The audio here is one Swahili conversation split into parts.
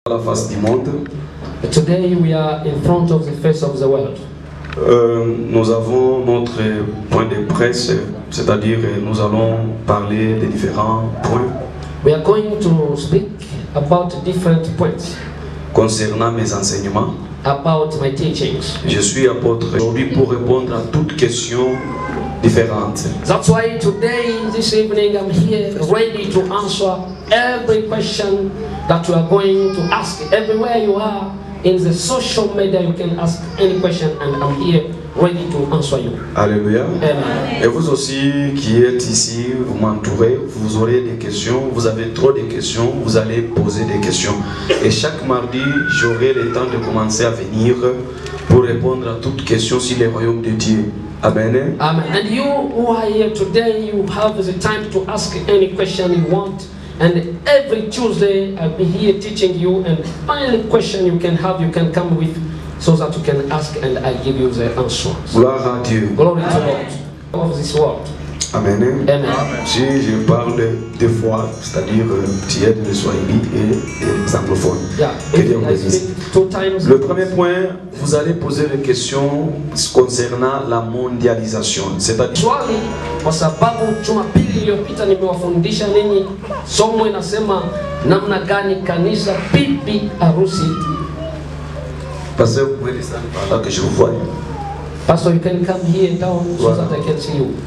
à la face du monde. Today we are in front of the face of the world. Euh, nous avons notre point de presse, c'est-à-dire euh, nous allons parler des différents points We are going to speak about different points concernant mes enseignements. about my teachings. Je suis apôtre aujourd'hui pour répondre à toutes questions différentes. That's why today, this evening, I'm here ready to answer every question that you are going to ask. Everywhere you are in the social media, you can ask any question, and I'm here ready to answer you. Alléluia. Amen. Et vous aussi qui êtes ici, vous m'entourez, vous aurez des questions, vous avez trop de questions, vous allez poser des questions. Et chaque mardi, j'aurai le temps de commencer à venir pour répondre à toutes questions sur le royaume de Dieu. Amen. Amen. And you who are here today, you have the time to ask any question you want. And every Tuesday, I'll be here teaching you. And any question you can have, you can come with so that you can ask and I'll give you the answers. Gloire à Dieu. Glory to God of this world. Amen. Amen. Si je parle deux fois, c'est-à-dire euh, tiers de Swahili et des anglophones. Yeah. Que Dieu vous If I bénisse. speak two times. Le premier point, vous allez poser des questions concernant la mondialisation. C'est-à-dire, swali kwa sababu Jumapili iliyopita nimewafundisha ninyi somo inasema namna gani kanisa bibi harusi. parce que vous pouvez descendre par là que je vous vois. Pastor, you can come here down so Voilà. that I can see you.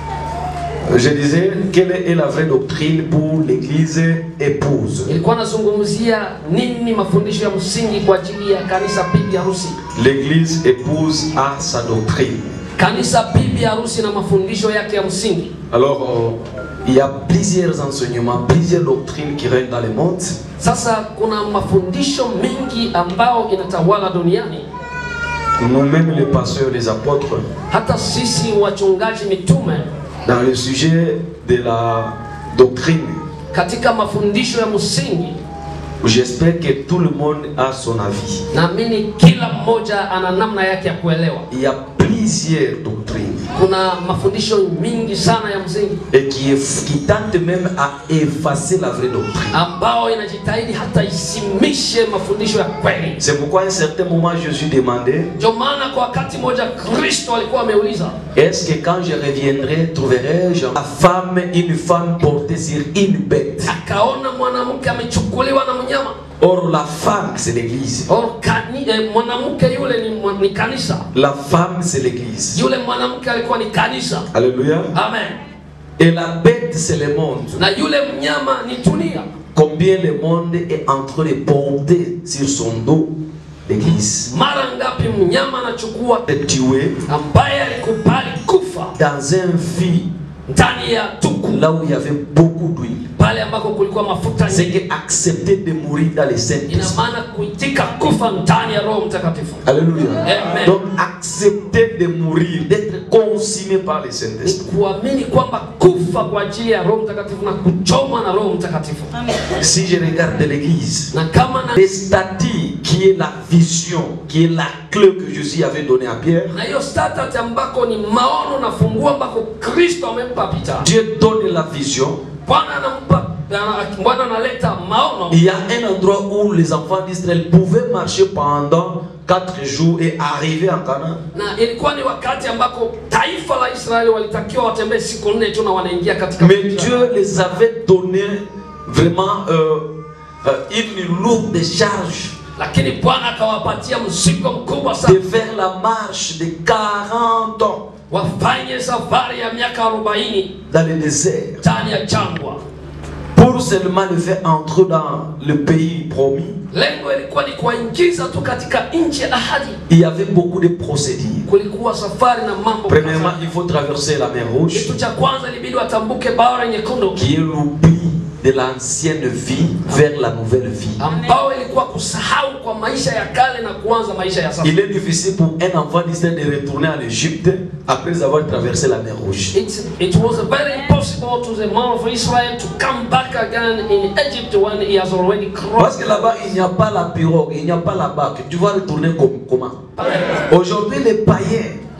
Je disais, quelle est la vraie doctrine pour l'église épouse Ilikuwa nazungumzia nini mafundisho ya msingi kwa ajili ya kanisa bibi harusi. L'église épouse a sa doctrine. Kanisa bibi harusi na mafundisho yake ya msingi. Alors, euh, il y a plusieurs enseignements, plusieurs doctrines qui règnent dans le monde. Sasa kuna mafundisho mengi ambao inatawala duniani. Nous-mêmes, les pasteurs, les apôtres, Hata sisi wachungaji mitume dans le sujet de la doctrine, katika mafundisho ya msingi j'espère que tout le monde a son avis. naamini kila mmoja ana namna yake ya kuelewa. Il y a plusieurs doctrines Kuna mafundisho mingi sana ya msingi et qui, qui tentent même à effacer la vraie doctrine. ambao inajitahidi hata isimishe mafundisho ya kweli. C'est pourquoi à un certain moment Jésus demandait Ndio maana kwa wakati mmoja Kristo alikuwa ameuliza, Est-ce que quand je reviendrai, trouverai-je la femme, une femme portée sur une bête akaona mwanamke amechukuliwa na mnyama. Or, la femme, c'est l'église. Or, kani, eh, mwanamke yule ni, mwa- ni kanisa, La femme, c'est l'église. yule mwanamke alikuwa ni kanisa. Alléluia. Amen. Et la bête, c'est le monde. Na yule mnyama ni dunia. Combien le monde est en train de porter sur son dos l'église. Mara ngapi mnyama anachukua De tuer ambaye alikubali kufa dans un fil ndani ya tuku là où il y avait beaucoup d'huile. pale ambako kulikuwa mafuta C'est nyingi. que accepter de mourir dans les saints ina maana kuitika kufa ndani ya Roho Mtakatifu. Alléluia. Amen. Donc accepter de mourir, d'être consumé par les Ni Saint-Esprit. kuamini kwamba kufa kwa ajili ya Roho Mtakatifu na kuchomwa na Roho Mtakatifu. Si je regarde l'église, Na kama na les statuts qui est la vision, qui est la clé que Jésus avait donnée à Pierre, na hiyo status ambako ni maono na funguo ambako Kristo amempa Pita. Dieu donne la vision. Bwana anampa ana- Bwana analeta maono. Il y a un endroit où les enfants d'Israël pouvaient marcher pendant quatre jours et arriver en Canaan. Na ilikuwa ni wakati ambako taifa la Israeli walitakiwa watembee siku nne tu na wanaingia katika Mais mji wa- Dieu les avait donné vraiment euh, euh, une lourde charge lakini Bwana akawapatia mzigo mkubwa de sana, faire la marche de 40 ans wafanye safari ya miaka 40 dans le désert ndani ya jangwa. pour seulement le faire entrer dans le pays promis. Lengo ilikuwa ni kuwaingiza tu katika nchi ya ahadi. Il y avait beaucoup de procédures. Kulikuwa safari na mambo Premièrement, kadhaa. il faut traverser la mer Rouge, Kitu cha kwanza ilibidi watambuke bahari nyekundu, qui est l'oubli de l'ancienne vie vers la nouvelle vie. ambao ilikuwa kusahau kwa maisha ya kale na kuanza maisha ya sasa. Il est difficile pour un enfant d'Israël de retourner en Égypte après avoir traversé la mer Rouge. It, it was very impossible to the man of Israel to come back again in Egypt when he has already Parce crossed. que là-bas, il n'y a pas la pirogue, il n'y a pas la barque. Tu vas retourner comme, comment Aujourd'hui, les païens,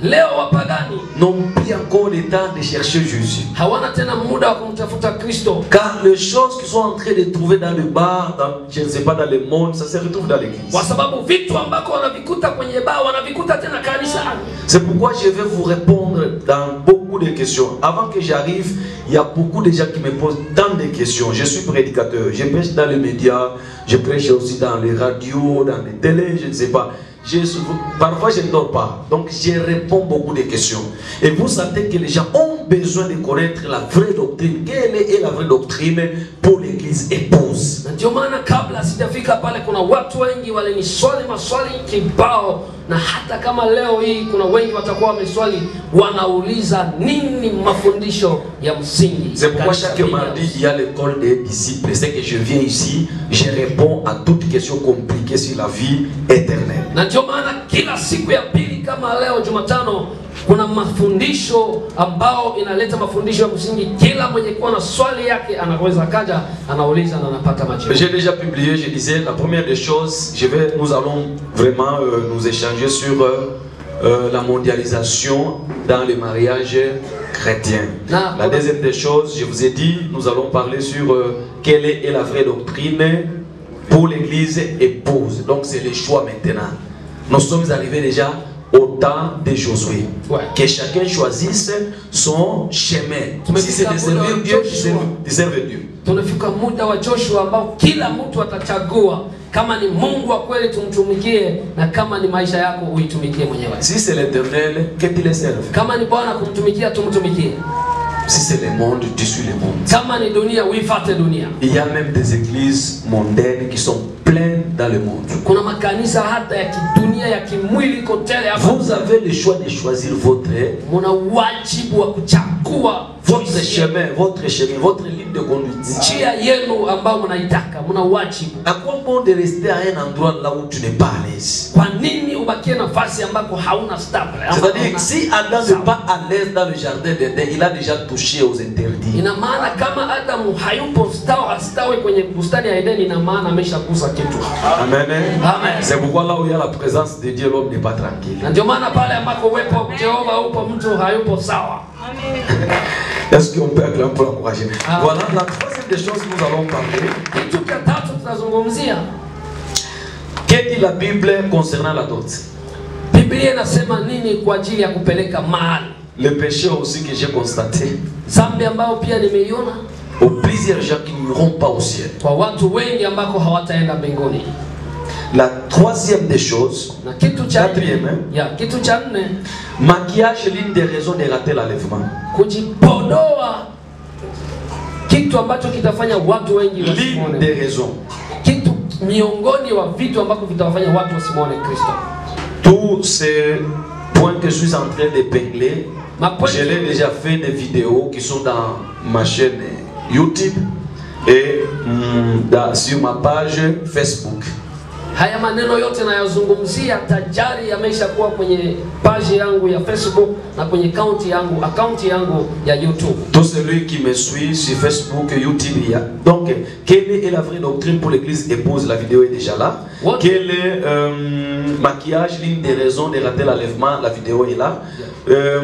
leo wapagani n'ont plus encore le temps de chercher Jésus. hawana tena muda wa kumtafuta kristo Car les choses qu'ils sont en train de trouver dans le bar, dans, je ne sais pas, dans le monde, ça se retrouve dans l'église. kwa sababu vitu ambako wanavikuta kwenye baa wanavikuta tena kanisani C'est pourquoi je vais vous répondre dans beaucoup de questions. Avant que j'arrive, il y a beaucoup de gens qui me posent tant de questions. Je suis prédicateur, je prêche dans les médias, je prêche aussi dans les radios, dans les télés, je ne sais pas. Je, parfois, je ne dors pas. Donc, je réponds beaucoup de questions. Et vous sentez que les gens ont besoin de connaître la vraie doctrine. Quelle est la vraie doctrine pour l'église épouse na ndio maana kabla sijafika pale kuna watu wengi waliniswali maswali kibao na hata kama leo hii kuna wengi watakuwa wameswali wanauliza nini mafundisho ya msingi C'est pourquoi Kanisa chaque hili. mardi, il y a l'école des disciples. C'est que je viens ici, je réponds à toutes questions compliquées sur la vie éternelle. na ndio maana kila siku ya pili kama leo jumatano kuna mafundisho ambao inaleta mafundisho ya msingi kila mwenye kuwa na swali yake anaweza kaja anauliza na anapata majibu J'ai déjà publié, je disais, la première des choses, je vais, nous allons vraiment euh, nous échanger sur euh, euh, la mondialisation dans les mariages chrétiens. Na- La deuxième des choses, je vous ai dit, nous allons parler sur euh, quelle est la vraie doctrine pour l'Église épouse. Donc c'est le choix maintenant. Nous sommes arrivés déjà au temps de Josué. Ouais. Que chacun choisisse son chemin. Mais Si c'est de c'est la servir bonne Dieu, de Joshua. servir, de servir Dieu. tunafika muda wa joshua ambao kila mtu atachagua kama ni mungu wa kweli tumtumikie na kama ni maisha yako uitumikie mwenyewe Si c'est l'éternel, que tu le serves. kama ni bwana kumtumikia tumtumikie Si c'est le monde, tu suis le monde. kama ni dunia uifate dunia Il y a même des églises mondaines qui sont pleines dans le monde. kuna makanisa hata ya kidunia ya kimwili iko tele hapa Vous avez le choix de choisir votre, muna wajibu wa kuchagua votre chemin, votre chemin, votre ligne de conduite. njia yenu ambao mnaitaka muna wajibu À quoi bon de rester à un endroit là où tu n'es pas à l'aise kwa nini ubakie nafasi ambako hauna stable ama C'est-à-dire hauna- que si Adam n'est pas à l'aise dans le jardin d'Éden, il a déjà touché aux interdits. ina maana kama adamu hayupo stawi astawi kwenye bustani ya edeni ina maana ameshagusa kitu Amen. Amen. C'est pourquoi là où il y a la présence de Dieu, l'homme n'est pas tranquille. na ndio maana pale ambako uwepo wa jehova upo mtu hayupo sawa Est-ce qu'on peut acclamer pour l'encourager Ah. Voilà, la troisième des choses que nous allons parler. kitu cha tatu tutazungumzia Qu'est-ce dit la Bible concernant la dot biblia inasema nini kwa ajili ya kupeleka mahali Le péché aussi que j'ai constaté, zambi ambayo pia nimeiona aux plusieurs gens qui n'iront pas au ciel. kwa watu wengi ambako hawataenda mbinguni La troisième des choses, na kitu cha quatrième, hein, ya kitu cha nne maquillage, l'une des raisons de rater l'enlèvement. kujipodoa kitu ambacho kitafanya watu wengi L'une wasimwone des raisons. kitu miongoni wa vitu ambavyo vitawafanya watu wasimwone kristo Tous ces points que je suis en train d'épingler, Mapointi- je l'ai déjà fait des vidéos qui sont dans ma chaîne YouTube et hum, dans- sur ma page Facebook. haya maneno yote nayazungumzia tajari yameisha kuwa kwenye paji yangu ya facebook na kwenye kaunti yangu akaunti yangu ya youtube Tout celui qui me suit sur Facebook, YouTube, il y a. Donc, quelle est la vraie doctrine pour l'église épouse La vidéo est déjà là. What? Quel est euh, maquillage, l'une des raisons de rater l'enlèvement La vidéo est là. Euh,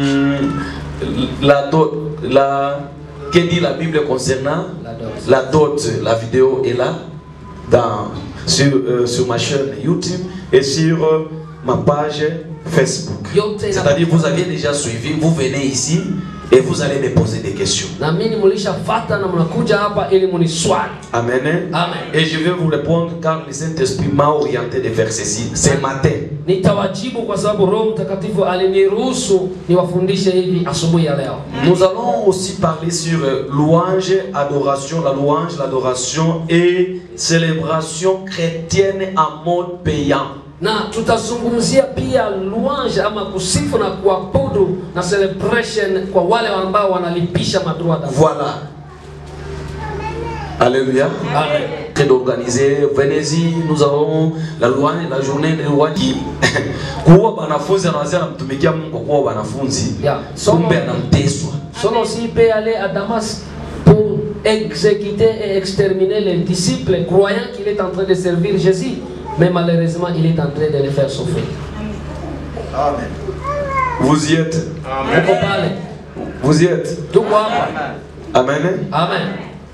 la dot, la, que dit la Bible concernant La dot. la dot La vidéo est là dans, sur, euh, sur ma chaîne YouTube et sur euh, ma page Facebook. Yote ina- C'est-à-dire, vous aviez déjà suivi, vous venez ici et vous allez me poser des questions. naamini mulishafata na mnakuja hapa ili muniswali Amen. Amen. Et je vais vous répondre car le Saint-Esprit m'a orienté de faire ceci ce matin. nitawajibu kwa sababu roho mtakatifu aliniruhusu niwafundishe hivi asubuhi ya leo Nous allons aussi parler sur euh, louange, adoration, la louange, l'adoration et célébration chrétienne en mode payant. na tutazungumzia pia louange ama kusifu na kuabudu na celebration kwa wale ambao wanalipisha madroa d'abord. Voilà. Alléluia. Amen. Très d'organiser. Venez-y, nous avons la louange, la journée de louange. Kuwa banafunzi anaweza anamtumikia Mungu kwa kuwa wanafunzi. Yeah. Somo, Kumbe anamteswa. sono aussi peut aller à Damas pour exécuter et exterminer les disciples croyant qu'il est en train de servir Jésus mais malheureusement il est en train de les faire souffrir Amen. Vous y êtes Uko pale, Vous y êtes tuko hapa. Amen. Amen.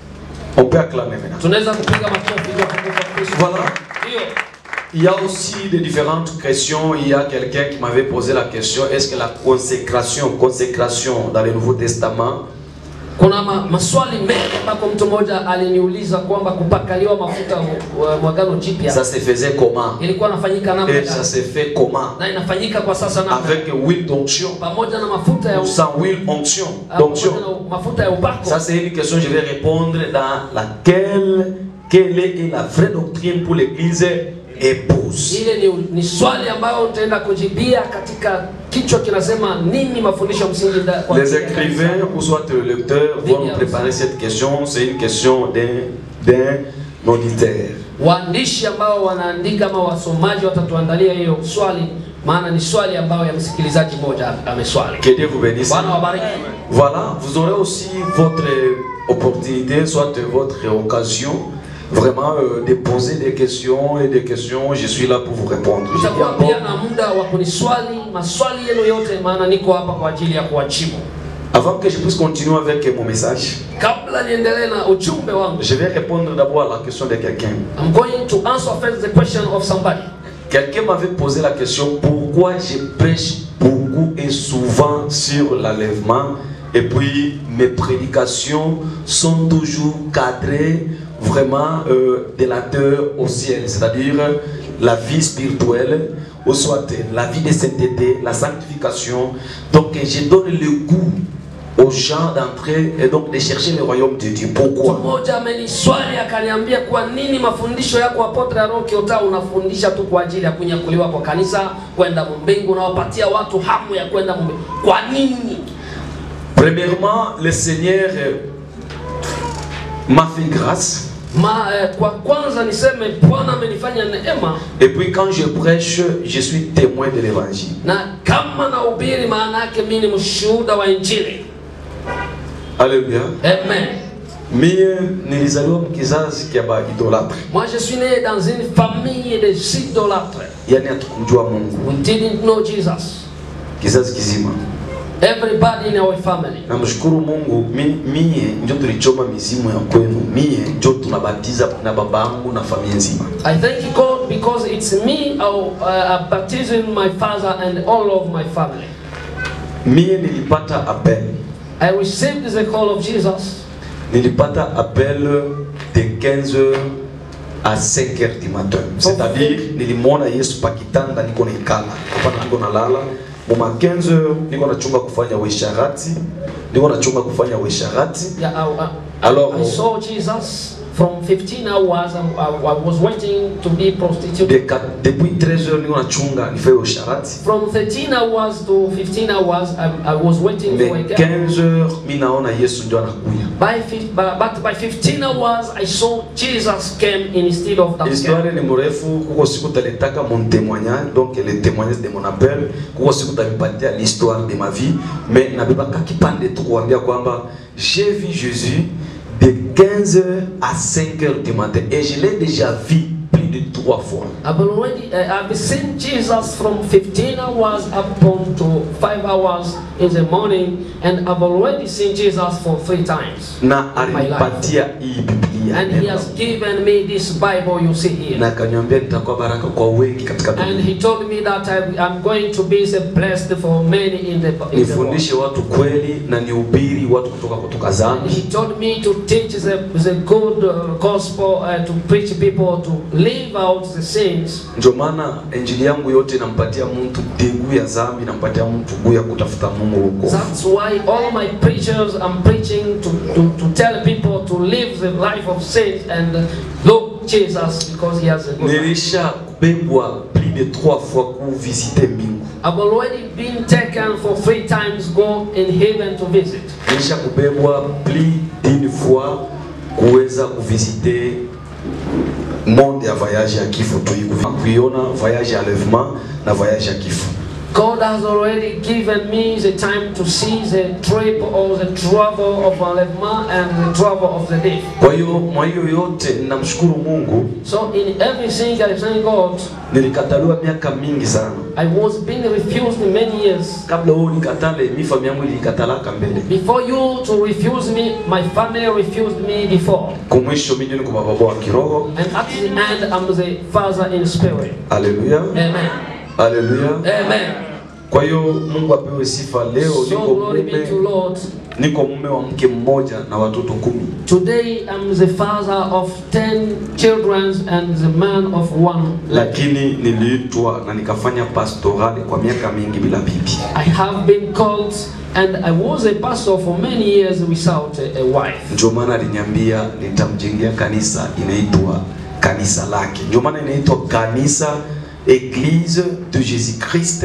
On peut acclamer maintenant. Tunaweza kupiga makofi kwa kumbuka Kristo. Voilà. Ndio. Il y a aussi des différentes questions. Il y a quelqu'un qui m'avait posé la question est-ce que la consécration, consécration dans le Nouveau Testament, Kuna ma, maswali mengi ambako mtu mmoja aliniuliza kwamba kupakaliwa mafuta wa- mwagano jipya ça se faisait comment ilikuwa inafanyika namna Et ça gani, se fait comment na inafanyika kwa sasa namna Avec huile d'onction pamoja na mafuta ya ou sans huile onction ah, d'onction. pamoja na mafuta ya upako. Ça, c'est une question que je vais répondre dans laquelle quelle est la vraie doctrine pour l'Église épouse. Ile ni, ni swali ambayo utaenda kujibia katika kichwa kinasema nini mafundisho msingi nda- kwa Les ajili ya kanisa. écrivains ou soit les lecteurs vont nous préparer cette question. C'est une question d'un d'un auditeur. Waandishi ambao wanaandika ama wasomaji watatuandalia hiyo swali, maana ni swali ambayo ya msikilizaji mmoja ameswali. Que Dieu vous bénisse. Bwana wabariki. Voilà, vous aurez aussi votre opportunité, soit votre occasion, vraiment euh, de poser des questions et des questions. Je suis là pour vous répondre. Je dis Utakuwa encore, pia na muda wa kuniswali maswali yenu yote, maana niko hapa kwa ajili ya kuwajibu. avant que je puisse continuer avec mon message, Kabla niendelee na ujumbe wangu, je vais répondre d'abord à la question de quelqu'un. I'm going to answer first the question of somebody. Quelqu'un m'avait posé la question pourquoi je prêche beaucoup et souvent sur l'enlèvement et puis mes prédications sont toujours cadrées vraiment euh, de la terre au ciel, c'est-à-dire la vie spirituelle ou soit la vie de sainteté, la sanctification. Donc je donne le goût aux gens d'entrer et donc de chercher le royaume de Dieu. Mtu Pourquoi mmoja ameniswali akaniambia, kwa nini mafundisho yako Apotre Aaron Kiota unafundisha tu kwa ajili ya kunyakuliwa kwa kanisa kwenda mbingu, unawapatia watu hamu ya kwenda mbingu? Kwa nini? Premièrement, le Seigneur euh, m'a fait grâce. Ma, eh, kwa kwanza niseme Bwana amenifanya neema, Et puis quand je prêche, je suis témoin de l'évangile. na kama nahubiri, maana yake mimi ni mshuhuda wa Injili. Alléluia. Amen. Mie nilizaliwa mkizazi kia ba idolatre. Moi, je suis né dans une famille de idolâtres. Yaani hatukumjua Mungu. We didn't know Jesus. Kizazi kizima. Everybody in our family. Namshukuru Mungu mi, mie ndio tulichoma mizimu ya kwenu. Mie ndio tunabatiza na babangu na familia nzima. I thank God because it's me uh, uh, baptizing my father and all of my family. Mie nilipata appel. I received the call of Jesus. Nilipata appel de 15h à 5h du matin. C'est-à-dire nilimwona Yesu pakitanda niko nikala. Hapana niko nalala. Muma 15h niko nachunga kufanya uisharati. Niko nachunga kufanya uisharati. Yeah, I, I, Alors, I saw Jesus from 15 hours. I, I, I was waiting to be prostitute. de, ka- depuis 13h niko nachunga nifanye uisharati. From 13 hours to 15 hours, I, I was waiting for a Mais girl. 15h mimi naona Yesu ndio anakuja. By, fif- by, but by 15 hours, I saw Jesus came instead of that girl. Histoire ni mrefu, kuko siku talitaka mon témoignage, donc le témoignage de mon appel, kuko siku talipatia l'histoire de ma vie, mais nabebaka kipande tu kuambia kwamba j'ai vu Jésus de 15h à 5h du matin et je l'ai déjà vu plus de trois fois. I've already uh, I've seen Jesus from 15 hours up on to 5 hours in the morning, and I've already seen Jesus for three times. Na My life. alinipatia hii Biblia. And he has given me this Bible you see here. na akaniambia nitakuwa baraka kwa wengi katika And dunia. he told me that I, I'm going to be the blessed for many in the, in the world. Nifundishe watu kweli na nihubiri watu kutoka kutoka And zambi. he told me to teach the, the good uh, gospel and to preach people to live out the sins. Ndio maana injili yangu yote inampatia mtu degu ya zambi, inampatia mtu guu ya kutafuta Mungu huko. That's why all my preachers I'm preaching to, to, to tell people to live the life of sin and uh, look Jesus because he has a good life. Nilisha kubebwa plus de trois fois kuvisite mbingu. I've already been taken for three times go in heaven to visit. Nilisha kubebwa plus d'une fois kuweza kuvisite monde ya voyage ya kifo tu hivi. kuiona voyage ya enlèvement na voyage ya kifo. God has already given me the time to see the trip or the travel of enlèvement and the travel of the death. Kwa hiyo mwa hiyo yote ninamshukuru Mungu, So in everything I thank God. nilikataliwa miaka mingi sana. I was being refused many years. Kabla wewe unikatale, mi familia yangu ilikatalaka mbele. Before you to refuse me, my family refused me before. Kumwisho mimi niko baba wa kiroho. And at the end, I'm the father in spirit. Haleluya. Amen. Haleluya. Amen. Kwa hiyo Mungu apewe sifa. Leo So niko glory be to mume, Lord. niko mume wa mke mmoja na watoto kumi. Today I'm the father of ten children and the man of one. Lakini niliitwa na nikafanya pastorale kwa miaka mingi bila bibi. I have been called and I was a pastor for many years without a, a wife. Ndio maana aliniambia nitamjengea kanisa inaitwa kanisa lake. Ndio maana inaitwa kanisa Église de Jésus-Christ.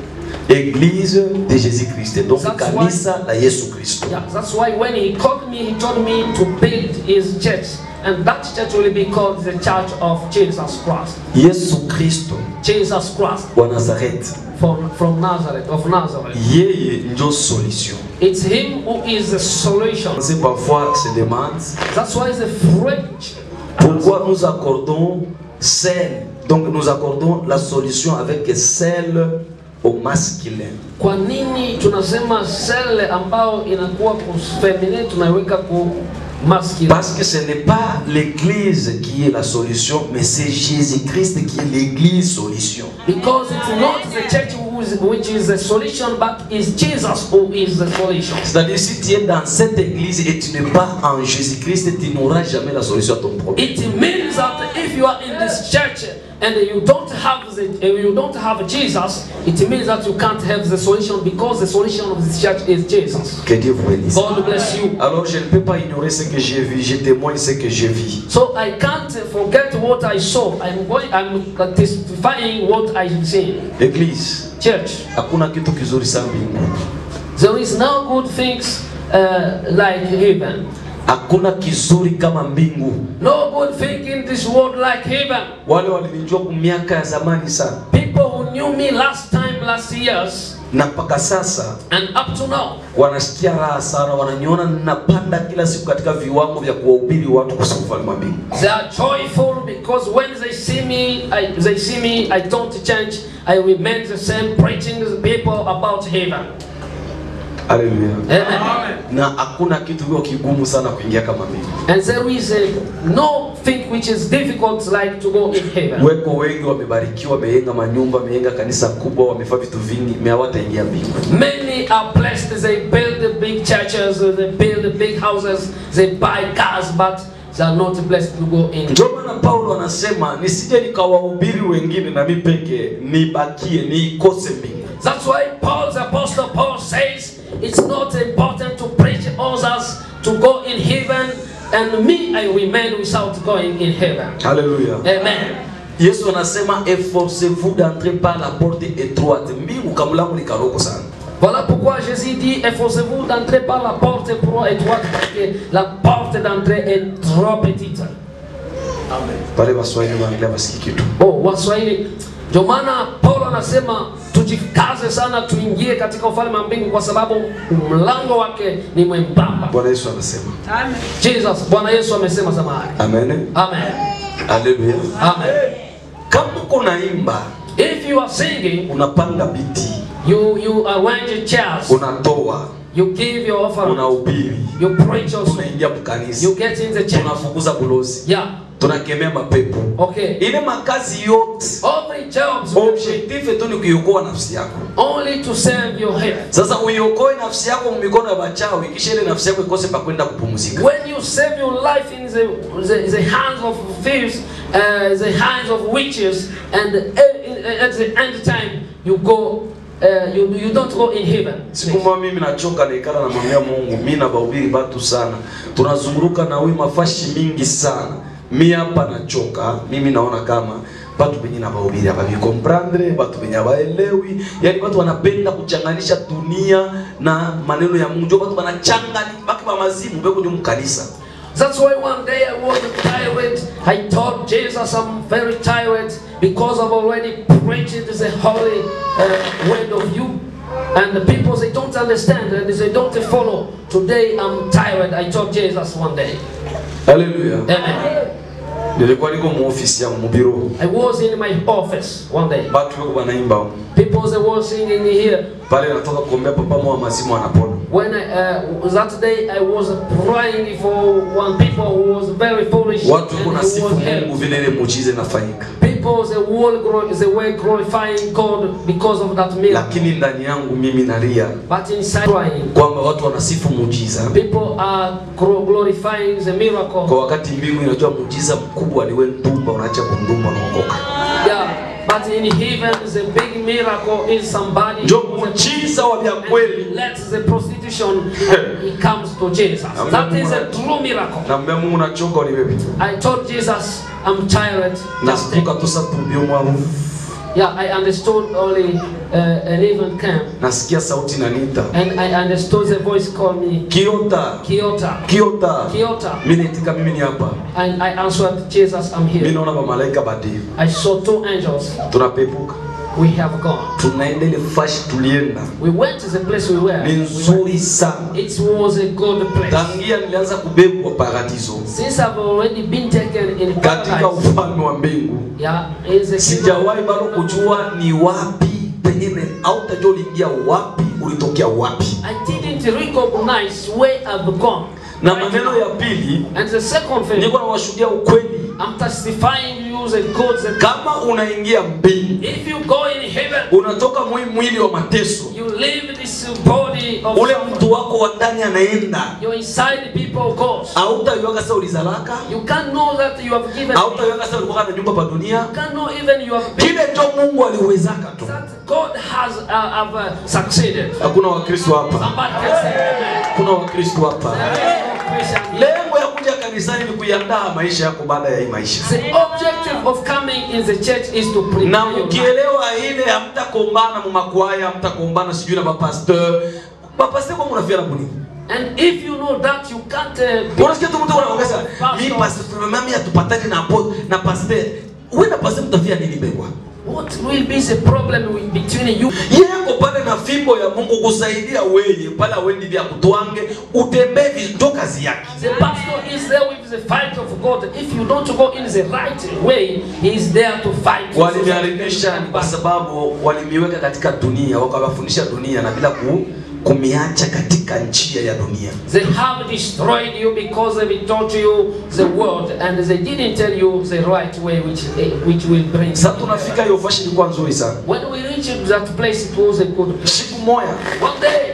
Église de Jésus-Christ. Donc That's kanisa la Yesu Kristo. Yeah, that's why when he called me, he told me to build his church. And that church will be called the Church of Jesus Christ. Yesu Kristo Jesus Christ wa Nazareth. from, from Nazareth, of Nazareth. Yeye ndio solution. It's him who is the solution. On sait parfois se demande That's why the French pourquoi nous accordons celle. Donc nous accordons la solution avec celle au masculin. Kwa nini tunasema sele ambao inakuwa ku feminine tunaiweka ku masculine? Parce que ce n'est pas l'église qui est la solution, mais c'est Jésus-Christ qui est l'église solution. Because it's not the church who is, which is the solution, but it's Jesus who is the solution. C'est-à-dire si tu es dans cette église et tu n'es pas en Jésus-Christ, tu n'auras jamais la solution à ton problème. It means that if you are in this church and you don't have the, you don't have Jesus, it means that you can't have the solution because the solution of this church is Jesus. Que Dieu vous bénisse. God bless you. Alors je ne peux pas ignorer ce que j'ai vu, je témoigne ce que je vis. So I can't forget what I saw. I'm going. I'm testifying what I see. Église, Church, hakuna kitu kizuri sana mbingu. there is no good things uh, like heaven. Hakuna kizuri kama mbingu. No good thing in this world like heaven. Wale walinijua kwa miaka ya zamani sana People who knew me last time, last years, na mpaka sasa and up to now, wanasikia raha sana, wananiona ninapanda kila siku katika viwango vya kuwahubiri watu kuhusu ufalme wa mbingu. they are joyful because when they see me, I, they see me. I don't change. I remain the same, preaching to the people about heaven. Haleluya. Amen. Na hakuna kitu hiyo kigumu sana kuingia kama mbingu. And there is a, no thing which is difficult like to go in heaven. Weko wengi wamebarikiwa, wamejenga manyumba, wamejenga kanisa kubwa, wamefanya vitu vingi, me hawataingia mbingu. Many are blessed. They build the big churches, they build the big houses, they buy cars, but they are not blessed to go in. Ndio maana Paulo anasema nisije nikawahubiri wengine na mimi peke nibakie niikose mbingu. That's why Paul, the apostle Paul says, it's not important to preach others to go in heaven, and me I remain without going in heaven. Haleluya. Amen. Yesu anasema efforcez-vous d'entrer par la porte étroite. Mbingu kamlango ni karoko sana. Voilà pourquoi Jésus dit, efforcez-vous d'entrer par la porte étroite, parce que la porte d'entrée est trop petite. Pale Waswahili wanaongea basi kitu. Oh, Waswahili. Ndio maana Paulo anasema tujikaze sana tuingie katika ufalme wa mbingu kwa sababu mlango wake ni mwembamba. Bwana Yesu anasema. Jesus, Bwana Yesu amesema samahani. Amen. Amen. Haleluya. Amen. Kama uko naimba, If you are singing, unapanga biti, you you arrange chairs, unatoa, you give your offering, unahubiri, you preach also, tunaingia mkanisa, you get in the church. tunafukuza bulozi, Yeah. tunakemea mapepo. Okay. Ile makazi yote Every jobs objectif tu ni kuiokoa nafsi yako. only to serve your head. Sasa uiokoe nafsi yako mikono ya wachawi, kisha ile nafsi yako ikose pa kwenda kupumzika. When you save your life in the, the, the hands of thieves, uh, the hands of witches, and uh, at the end time you go, uh, you, you don't go in heaven. Siku moja mimi nachoka naikala na mwambia Mungu, mimi na bahubiri batu sana. Tunazunguruka na huyu mafashi mingi sana. Mi hapa nachoka, mimi naona kama batu benye na bahubiri hapa comprendre, batu benye hawaelewi. Yaani watu wanapenda kuchanganisha dunia na maneno ya Mungu. Ndio watu wanachanganya baki ba mazimu beko ndio mkanisa. That's why one day I was tired. I told Jesus I'm very tired because I've already preached the holy uh, word of you. And the people they don't understand and they don't follow. Today I'm tired. I told Jesus one day. haleluya Amen. nilikuwa niko muofisi yangu mubiro I was in my office one day. batu weko banaimba People they were singing here. pale natoka kuombea papa mwa mazimu anapona When I, uh, that day I was praying for one people who was very foolish watu and weko he nasifu was mungu helped. vile ile muujiza inafanyika People they were, glo- they were glorifying God because of that miracle. lakini ndani yangu mimi nalia But inside crying, kwamba watu wanasifu muujiza people are glo- glorifying the miracle. kwa wakati mbingu inajua muujiza mkubwa ni wewe ndumba unaacha kundumba unaokoka Yeah, but in heaven the big miracle is somebody njo who's a- muujiza wa vya kweli let the prostitution he comes to Jesus. That is a true miracle. naambia mungu nachoka ulibebe I told Jesus I'm tired. Just take nasipuka tosa tumbio mwaru Yeah, I understood only uh, an even camp, nasikia sauti nanita and I understood the voice called me kiota Kiota, kiota Kiota, mi naitika mimi ni hapa and I answered Jesus, I'm mi here. naona mamalaika badii I saw two angels. tunapepuka We have gone. tunaenda ile fashi tulienda We went to the place we were. ni We went. nzuri sana It was a good place. tangia nilianza kubebwa paradiso Since I've already been taken in katika paradise, ufalme wa mbingu yeah, is a kingdom. sijawahi bado kujua ni wapi pengine autajua uliingia wapi ulitokea wapi I didn't recognize where I've gone. na Right maneno now. ya pili And the second thing, niko nawashuhudia ukweli I'm testifying you the good, the kama unaingia mbingu If you go in heaven, unatoka mwi mwili wa mateso you leave this body of ule suffering. mtu wako wa ndani anaenda Your inside people goes. autaiwaka sa ulizalaka You can't know that you have given. autaiwaka sa ulikuwa na nyumba pa dunia You can't know even you have been. kile njo mungu aliwezaka tu That God has uh, have, uh, succeeded. hakuna wakristo hapa Somebody can say amen. kuna wakristo hapa There is no Christian. lengo ya kuja kanisani ni kuiandaa maisha yako baada ya hii maisha The objective of coming in the church is to prepare na your life. mkielewa ile hamtakombana mumakwaya hamtakombana sijui na mapasteur mapasteur kwa munafia na bunini And if you know that, you can't. Uh, be- unasikia tu mtu anaongeza mi Pastor. pastor mami hatupatani na apo na pasteur wewe na pasteur mtafia nini begwa What will be the problem with, between you? yeko pale na fimbo ya Mungu kusaidia weye pale awendi vya kutwange utembee vi- ndo kazi yake The pastor is there with the fight of God. If you don't go in the right way, he is there to fight. you. waliniharibisha ni kwa sababu walimiweka katika dunia wakawafundisha dunia na bila ku, kumiacha katika njia ya dunia They have destroyed you because they taught you the word and they didn't tell you the right way which, which will bring. sasa tunafika hiyo fashi ilikuwa nzuri sana When we reached that place, it was a good place. siku moya One day,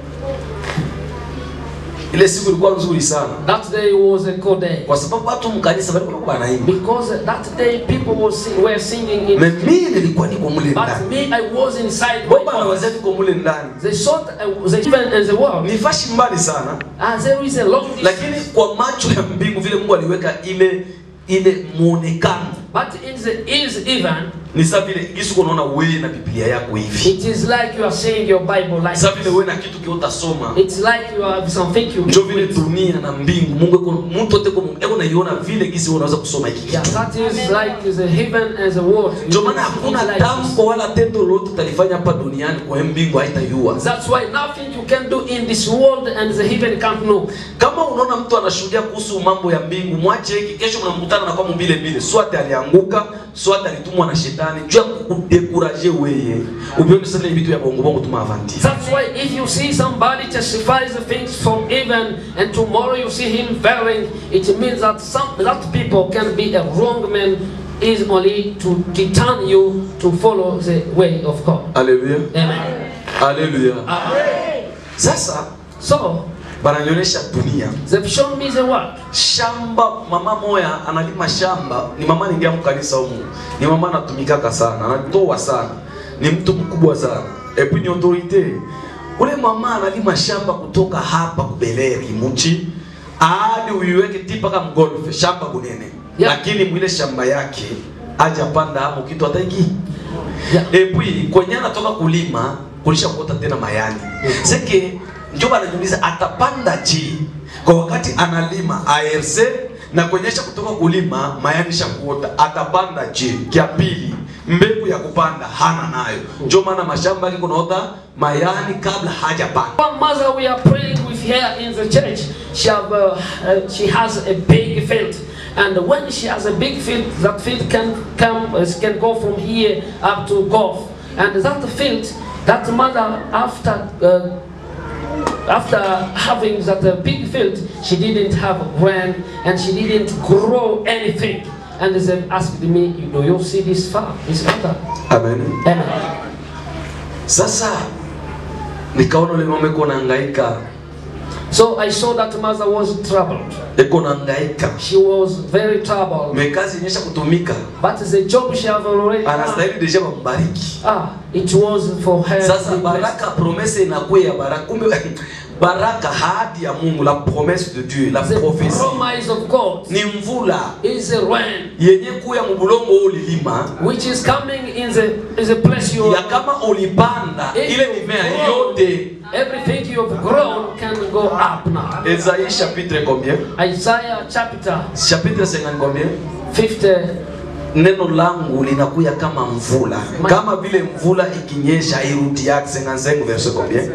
ile siku ilikuwa nzuri sana that day was a good day. kwa sababu watu mkanisa walikuwa wanaimba Because that day people were, sing, were singing in. na mimi nilikuwa niko mule But ndani me, I was inside. my bomba na office. wazee tuko mule ndani They thought uh, the heaven and the world. ni fashi mbali sana As there is a long distance. lakini kwa macho ya mbingu vile Mungu aliweka ile ile muonekano But in the is even, ni saa vile Yesu unaona wewe na Biblia yako hivi it is like you are saying your Bible like saa vile wewe na kitu kiutasoma it's like you have something you njo vile dunia na mbingu Mungu eko mtu yote kwa Mungu eko naiona vile gisi wewe unaweza kusoma hiki Yeah, kitu that is like the heaven and the world. ndio maana hakuna It's like tamko wala tendo lolote utalifanya hapa duniani kwa mbingu haitayua this. That's why nothing you can do in this world and the heaven can't know. kama unaona mtu anashuhudia kuhusu mambo ya mbingu mwache hiki kesho mnamkutana na kwa mbile mbile swate alianguka swate alitumwa na shetani juu ya kudekuraje weye ubione sasa ile vitu ya bongo bongo tumavanti That's why if you see somebody testifies the things from heaven and tomorrow you see him failing, it means that some that people can be a wrong man is only to deter you to follow the way of God. haleluya Amen. haleluya Amen. sasa So bananionyesha dunia they've shown me the world. shamba mama moya analima shamba ni mama ningia mkanisa humu ni mama anatumikaka sana anatoa sana ni mtu mkubwa sana epi ni autorite ule mama analima shamba kutoka hapa kubeleri muchi hadi uiweke ti mpaka mgolfe shamba bunene Yeah. lakini mwile shamba yake aja panda hapo kitu hataiki Yeah. epui kwenye anatoka kulima kulisha kuota tena mayani seke njo banajiuliza atapanda je kwa wakati analima ARC na kuonyesha kutoka kulima mayanisha kuota atapanda je kya pili mbegu ya kupanda hana nayo ndio maana mashamba yake kunaota mayani kabla hajapanda One mother we are praying with here in the church, she, have, uh, uh, she has a big field. And when she has a big field, that field can come, uh, can go from here up to Gulf. And that field, that mother after uh, after having that uh, big field, she didn't have rain and she didn't grow anything. And they asked me, do you see this farm, this mother? amen Amen. sasa nikaona ule mama iko nahangaika So I saw that mother was troubled. iko nahangaika She was very troubled. mekazi inyesha kutumika But the job she have already done, anastahili deja bambariki ah, it was for her. sasa to be blessed. baraka promese inakuwa ya baraka kumbe baraka hadi ya mungu la promesse de dieu la The prophesie promise of God ni mvula is a rain yenye kuya mubulongo ulilima which is coming in the in the place you ya kama ulipanda If ile you mimea grow, yote Everything you have grown can go up now. Esaïe chapitre combien Isaiah chapter chapitre 50 combien 50. neno langu linakuya kama mvula kama vile mvula ikinyesha irudi yake 55 verset combien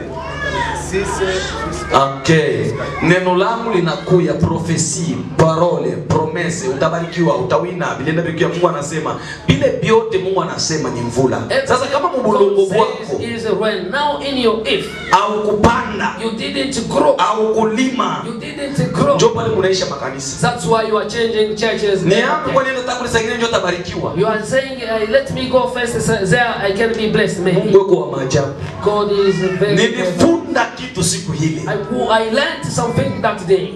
Okay. Neno langu linakuya profesi, parole, promese, utabarikiwa, utawina. Bilienda bikia Mungu anasema, vile vyote Mungu anasema ni mvula. Sasa kama mubulongo God wako says it is a rain. Now in your if au kupanda you didn't grow, au kulima, you didn't grow. njo pale munaisha makanisa. That's why you are changing churches. Ni hapo kwa nini nataka kulisaidia njo tabarikiwa. You are saying, uh, let me go first, so there I can be blessed. Maybe Mungu yuko wa maajabu. God is very. very- Nilifunda kitu siku hili. I, I learned something that day.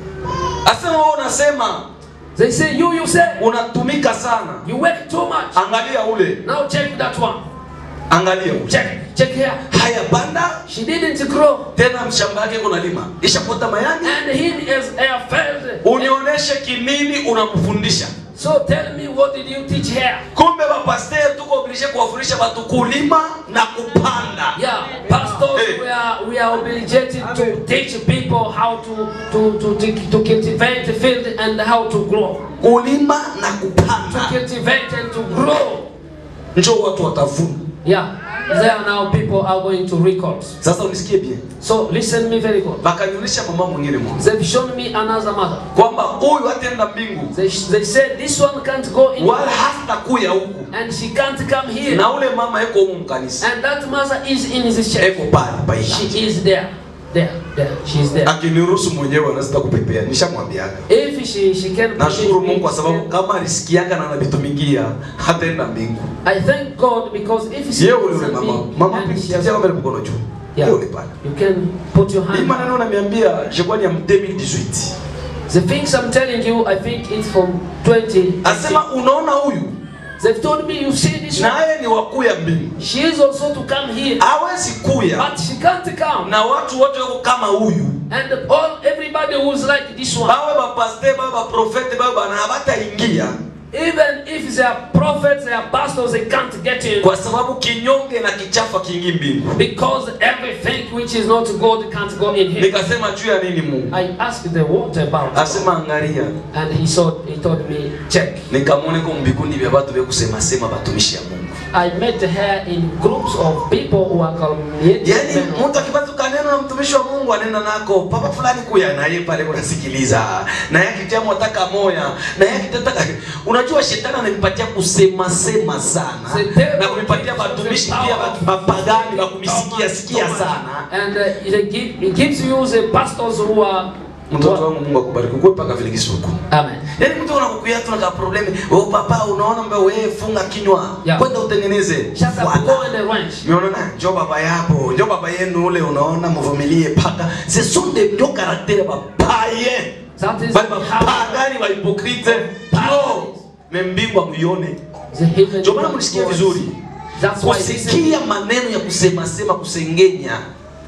Asema wewe unasema They say, you, you say, unatumika sana. you work too much. Angalia ule, Now check that one. angalia ule. Check, check here. Haya panda She didn't grow. tena mshamba yake kuna lima ishapota mayani And he is a failed. unionyeshe kinini unamfundisha So tell me, what did you teach here? kumbe bapasteur tuko oblige kuwafundisha watu kulima na kupanda Yeah, pastors, Hey. we are we are obligated to teach people how to to to to, to cultivate the field and how to grow. kulima na To kupanda cultivate and to grow. njo watu watavuna Yeah, there now people are going to record. sasa unisikie bien So listen me very good. bakanionyesha mama mwingine mmoja They've shown me another mother. kwamba huyu hataenda mbingu They, they said this one can't go in wala hata kuya huku and she can't come here. na ule mama eko humu mkanisa And that mother is in this church. eko pale paila She is there. There, there. She is there. akiniruhusu mwenyewe anazita kupepea nishamwambiaga If she she can nashukuru me, mungu kwa she sababu can- kama alisikiaga na anavitumikia hataenda mbingu I thank God because if she Yeye ule listen ule mama me mama and she pitia has, kama ile mkono juu. Yeah. Yeye ule pale. you can put your Hii hand. maneno unaniambia je ni ya 2018. The things I'm telling you, I think it's from 20. Asema unaona huyu They've told me you see this one. naye ni wakuya mbingu. She is also to come here, Hawezi kuya but she can't come. na watu wote wako kama huyu. And all everybody who's like this one, Bawe bapaste, bawe baprofete, bawe bana hawataingia even if they are prophets, they are pastors, they can't get in kwa sababu kinyonge na kichafa kingi mbingu. because everything which is not God can't go in here. Nikasema juu ya nini Mungu? I asked the what about, Asema angalia. and he saw he told me check. Nikamwone kwa mbikundi vya watu vya kusema sema batumishi ya Mungu. I met her in groups of people who are calumniating Yaani them. mtu akipata kaneno na mtumishi wa Mungu anena nako papa fulani kuya na yeye pale kunasikiliza. Na yeye akitia mwataka moya, na yeye akitataka unajua shetani ananipatia kusema sema sana. Shetani- Na kunipatia watumishi pia watu mapagani wa kumisikia sikia sana. And uh, it, give, it gives you the pastors who are. Mtoto wangu Mungu akubariki. Kwa paka vile kisuku. Amen. Yaani mtu anakukuya tu na problemi. Wewe papa unaona mbona wewe funga kinywa. Yeah. Kwenda utengeneze. Shut up, Voilà. go in the ranch. Unaona njo baba yapo, njo baba yenu ule unaona mvumilie paka. Ce sont des ndio caractères ba païens. That is Bali how mapagani wa hypocrite. Ndio. Membingwa muione. the heaven Ndio maana mlisikia vizuri. That's why this is, Kusikia maneno ya kusema sema kusengenya.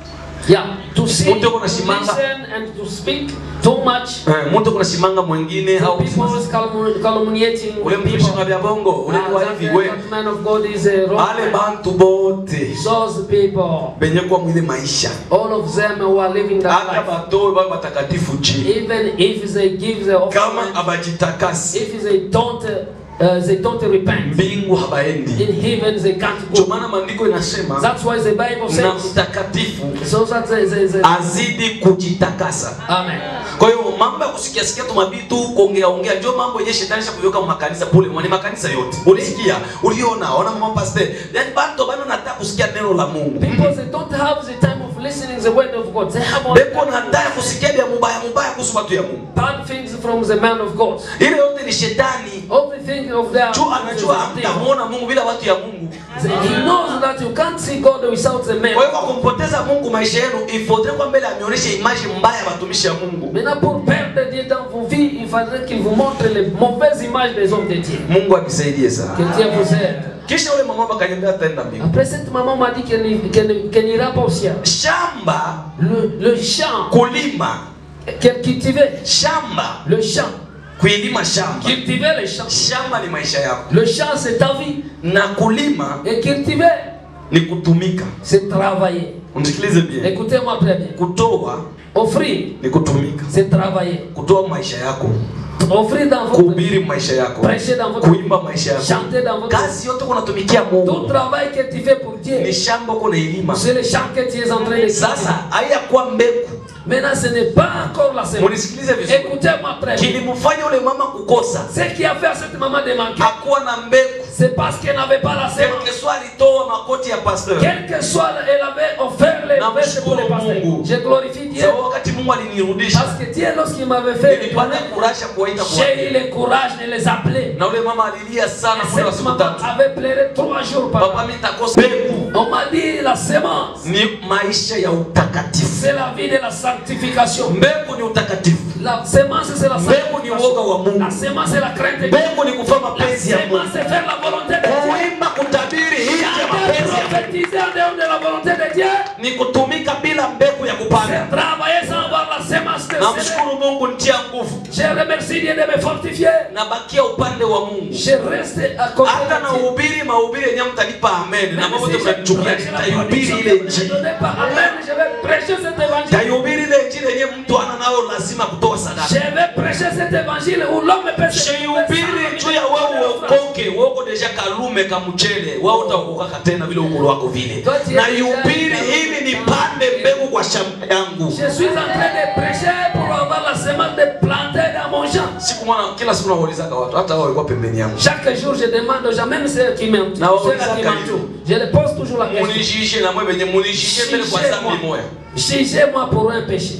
Yeah, to see, Mtu to yuko anasimama. listen, and to speak too much. Eh, mtu kuna shimanga mwingine Some au people is calum- calumniating ule mtumishi people. wa vya bongo ule Ah, kwa that, hivi we that man of God is a wrong ale man. bantu bote Those people, benye kwa mwile maisha all of them who are living that hata life, batoe baba batakatifu chini even if they give the kama offering, abajitakasi if they don't, uh, they don't repent, mbingu habaendi in heaven they can't ndio go. maana maandiko inasema That's why the Bible na says, mtakatifu so that they, they, they, azidi kujitakasa Amen. kwa hiyo mambo ya kusikia sikia tu mabitu kuongea ongea ndio mambo yenye shetani shakuweka mu makanisa pule ni makanisa yote ulisikia uliona ona mama pastor yani bantu bana nataka kusikia neno la Mungu Because they don't have the time of listening the word of God. They have all beko nataka kusikia vya mubaya mubaya kuhusu watu ya Mungu bad things from the man of God. ile yote ni shetani Everything of their juu anajua hamtamuona Mungu bila watu ya Mungu He knows that you can't see God without the man. kwa hiyo kwa kumpoteza Mungu maisha yenu ifaudrait kwa mbele ameonyesha image mbaya ya watumishi ya Mungu Maintenant, pour perdre Dieu dans vos vies, il faudrait qu'il vous montre les mauvaises images des hommes de Dieu. Mungu anisaidie sana Que Dieu vous aide. kisha ule mama akaniambia ataenda mbingu Après, cette maman m'a dit qu'elle n'y- qu'elle n'y- qu'elle n'ira pas au ciel. shamba Le, le champ, kulima qu'elle cultivait, shamba le champ, kuilima shamba cultiver les champs. shamba ni maisha yako Le champ, c'est ta vie. na kulima Et cultiver, ni kutumika c'est travailler. unisikilize bien Écoutez-moi très bien. kutoa Offrir, ni kutumika c'est travailler. kutoa maisha yako Offrir dans votre kuhubiri maisha yako prêcher dans votre kuimba maisha yako chanter dans votre kazi yote kunatumikia Tout Mungu travail que tu fais pour Dieu, ni shamba uko nailima c'est le champ que tu es en train de cultiver. sasa haiyakuwa mbegu Maintenant, ce n'est pas encore la semence. munisikilize vizuri Écoutez-moi très bien. kilimfanya ule mama kukosa Ce qui a fait à cette maman de manquer, hakuwa na mbegu c'est parce qu'elle n'avait pas la semence. quelque soit alitoa makoti ya pasteur Quel que soit, elle avait offert les Na vestes pour les mshukuru pasteurs. Mungu. Je glorifie Dieu. sababu wakati Mungu alinirudisha Parce que Dieu, lorsqu'il m'avait fait, nilipata kurasha kuwaita j'ai eu kwa le courage de les appeler. na ule mama alilia sana Et muda wa cette siku maman tatu avait pleuré trois jours par papa mimi nitakosa mbegu On m'a dit la semence, ni maisha ya utakatifu c'est la vie de la sanctification. mbegu ni utakatifu La semence, c'est la mbegu ni uoga wa La Mungu semence, c'est la crainte de Dieu. mbegu ni kufanya La mapenzi ya Mungu semence, c'est faire la volonté de Dieu. kuimba kutabiri nje ya Chanter, mapenzi ya Mungu prophétiser en dehors de la volonté de Dieu. ni kutumika bila mbegu ya C'est kupanda travailler sans avoir la semence de Dieu. namshukuru Mungu nitia nguvu Je remercie Dieu de me fortifier. nabakia upande wa Mungu Je reste à côté hata na de Dieu. uhubiri mahubiri yenyewe mtanipa amen na Même mambo si yote je mnanichukia prêche la nitaihubiri prédiction ile que vous ne injili donnez pas, Amen, je vais prêcher cet évangile. nitaihubiri ile injili yenyewe mtu ana nayo lazima kutoa Je sadaka vais prêcher cet évangile où l'homme peut se Shihubiri juu ya wewe uokoke, wewe uko deja kalume kamchele, wewe utaokoka tena vile ukulu wako vile. Na ihubiri ili nipande mbegu kwa shamba yangu. Je suis en train de prêcher pour avoir la semence de planter dans mon champ. Siku mwana kila siku naulizaka watu, hata wao walikuwa pembeni yangu. Chaque jour, je demande aux gens, même ceux qui m'entourent, Na ceux qui wauliza m'entourent, je les pose toujours la question. Munijishe na mwe benye munijishe mbele kwa dhambi moya. Jugez-moi pour un péché.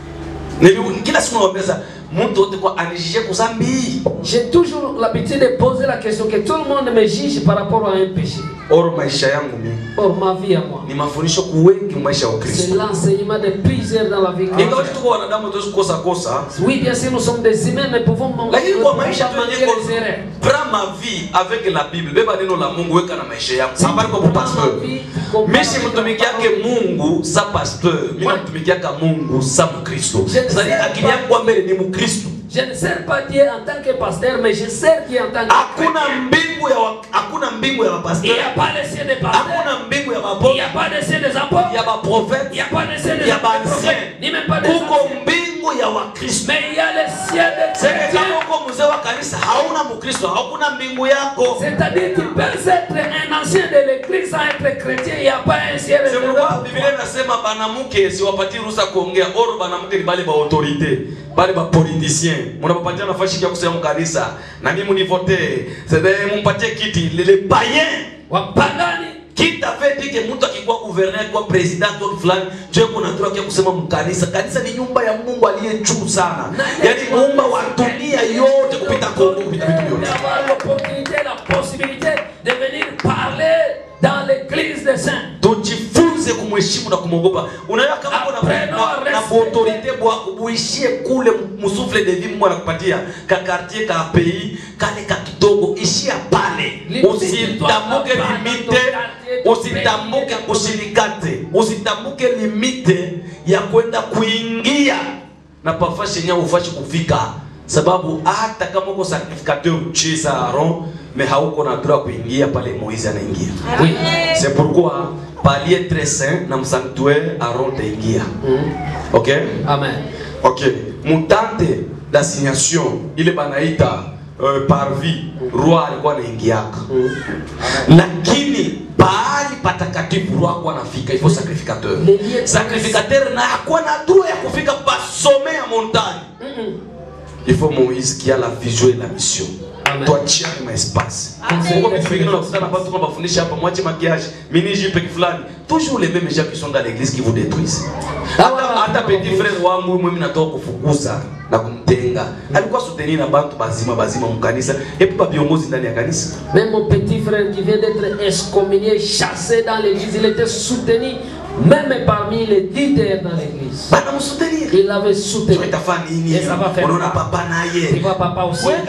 Nili kila siku nawaambia sasa mtu wote kwa anijishe kwa dhambi. J'ai toujours l'habitude de poser la question que tout le monde me juge par rapport à un péché. Oro maisha yangu mimi Or, ma vie à moi, ni mafundisho kuwengi maisha ya c'est Ukristo. l'enseignement de plusieurs dans la vie Ingawa chrétienne. tuko wanadamu tuwezi kukosa kosa, Oui, bien sûr, nous sommes des humains, mais pouvons manquer lakini kwa maisha tu manquer yenyewe les erreurs. prends ma vie avec la Bible. Beba neno la Mungu weka na maisha yako. Habari kwa pastor. Mimi simtumikiake Mungu sa pasteur. Mimi namtumikiaka Mungu sa Mkristo. Sasa akili yangu kwa mbele ni Mkristo. Je ne sers pas Dieu en tant que pasteur, mais je sers Dieu en tant que Hakuna chrétien. mbingu ya wa- hakuna mbingu ya Il n'y mapasteur. a pas de ciel des pasteurs, Hakuna mbingu ya il n'y mapote, a pas de ciel des apôtres, ya il maprofete, n'y a pas de ciel des ya apôtres, baancien. ni même pas des Kuko anciens. mbingu ya Wakristo. Mais il y a le ciel des Sasa chrétiens. kama uko mzee wa kanisa hauna Mkristo, hakuna mbingu yako. C'est-à-dire tu peux être un ancien de l'église sans être chrétien, il n'y a pas un ciel C'est réservé pourquoi pour Biblia toi. inasema banamuke siwapatie ruhusa kuongea, oro banamuke ni bale ba autorite, bale ba politicien. Munapapatia nafasi ya kusema kanisa na mimi munivote. C'est mumpatie kiti le, le païen Wapagani qui t'avait dit que mtu akikuwa gouverneur akikuwa president au fulani je kuna ndio kia kusema mkanisa. Kanisa ni nyumba ya Mungu aliye juu sana. Yaani muumba wa dunia yote kupita Kongo kupita vitu vyote. d'avoir l'opportunité, la possibilité de venir parler dans l'église des saints. tujifunze kumheshimu na kumwogopa unaelewa kama uko na Apprenons na, à na respecter. autorite bwa uishie kule musufle de vie Mungu anakupatia ka quartier ka pays kale ka kidogo ishia pale usitambuke limite usitambuke usilikate usitambuke limite ya kwenda kuingia na pafashi yenyewe ufashi kufika sababu hata kama uko sacrificateur cheza Aaron mais hauko na droit kuingia pale Moïse anaingia Oui. c'est pourquoi palier très saint na msanctuaire Aaron taingia Mm. ok Amen. ok mutante d'assignation ile banaita uh, parvi roi alikuwa anaingiaka Mm. lakini pahali patakatifu roi akuwa anafika ifo sacrificateur Les lieux- sacrificateur na akuwa na droit ya kufika basome ya montagne Mm-mm. il faut Moïse qui a la vision et la mission Amen. tuachiane maespace Amen. Huko vitu vingine unakutana watu kama bafundisha hapa mwache makiage mini jipe fulani toujours les mêmes gens qui sont dans l'église qui vous détruisent hata hata petit frère wangu mimi natoka kufukuza na kumtenga alikuwa soutenir na bantu bazima bazima mkanisa epi ba viongozi ndani ya kanisa Même mon petit frère qui vient d'être excommunié, chassé dans l'église, il était soutenu même parmi les leaders dans l'église. bana msoutenir Il avait soutenu. so itafanya nini Yes, ça va faire unaona mal. papa Tu naye vois, papa aussi. Ouais.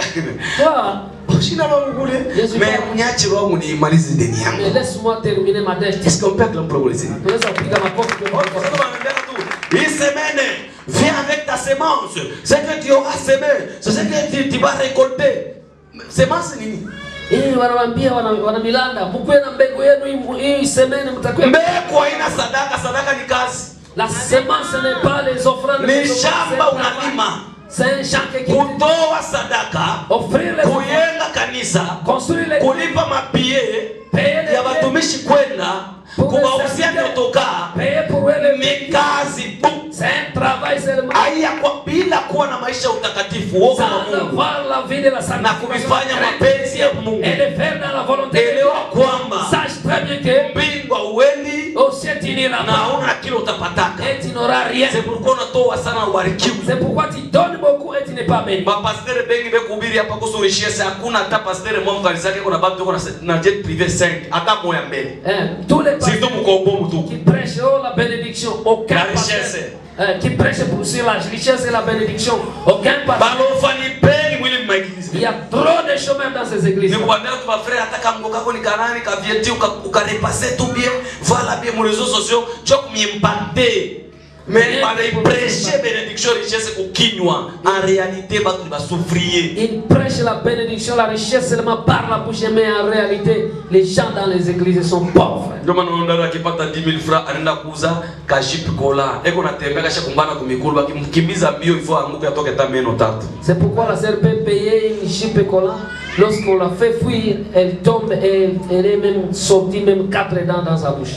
Toi, shina wangu kule Yesu mais Baba. mnyache wangu ni malize deni mais yangu laisse-moi terminer ma dette. est-ce qu'on peut acclamer pour les Unaweza kupiga makofi kwa Sasa wanaambia tu, hii semaine viens avec ta semence ce que tu auras semé c'est ce que tu, tu vas récolter semence nini Hii wanawaambia wana, wana milanda, mkuwe na mbegu yenu hii- hii semene mtakuwa. mbegu haina sadaka sadaka ni kazi La semence n'est pas les offrandes. ni mais c'est shamba un travail. unalima C'est un champ qui kutoa sadaka offrir les offrandes, kuyenga kanisa construire les kulipa mapie payer les ya watumishi kwenda kuwauzia vyotokaa payer pour eux les ni kazi tu C'est un travail seulement. aiya kwa bila kuwa na maisha ya utakatifu woga wa Sans Mungu avoir la vie de la na sanctification kuvifanya mapenzi ya Mungu et de faire dans la volonté de Dieu. elewa kwamba Sache très bien que mbingwa uendi au ciel tu n'iras na pas hauna kile utapataka et tu n'auras rien. c'est pourquoi unatoa sana ubarikiwe C'est pourquoi tu donnes beaucoup et tu n'es pas béni. mapastere bengi bekuhubiri hapa kuhusu richesse hakuna hata pastere mwa mkanisa yake kuna batu kuna na jet privé 5 hata moya mbele Hein, Tous les surtout pasteurs mkombo mtu qui prêchent oh, la bénédiction, aucun La pasteur, richesse. hein, qui prêche pour sur la richesse et la bénédiction, aucun pasteur. balofa ni peni mwili mmaigilizi Il y a trop de chemins dans ces églises. ni kuambia tu bafrere hata kamgo kako ni kanani kavieti ukarepase tu bien vala bien mu réseaux sociaux cho kumimpate mais banaipreshe benediction richesse kukinywa en réalité batu ni basouffrier Ils prêchent la bénédiction, la richesse seulement par la bouche, mais en réalité, les gens dans les églises sont pauvres. ndio maana unaona akipata 10000 francs anaenda kuuza kashipi kola eko natembea kasha kumbana kumikulu bakimkimbiza mbio ifo anguke atoke hata meno tatu C'est pourquoi la sœur peut payer une chipe collant. Lorsqu'on la fait fuir, elle tombe et elle, elle est même sortie, même quatre dents dans sa bouche.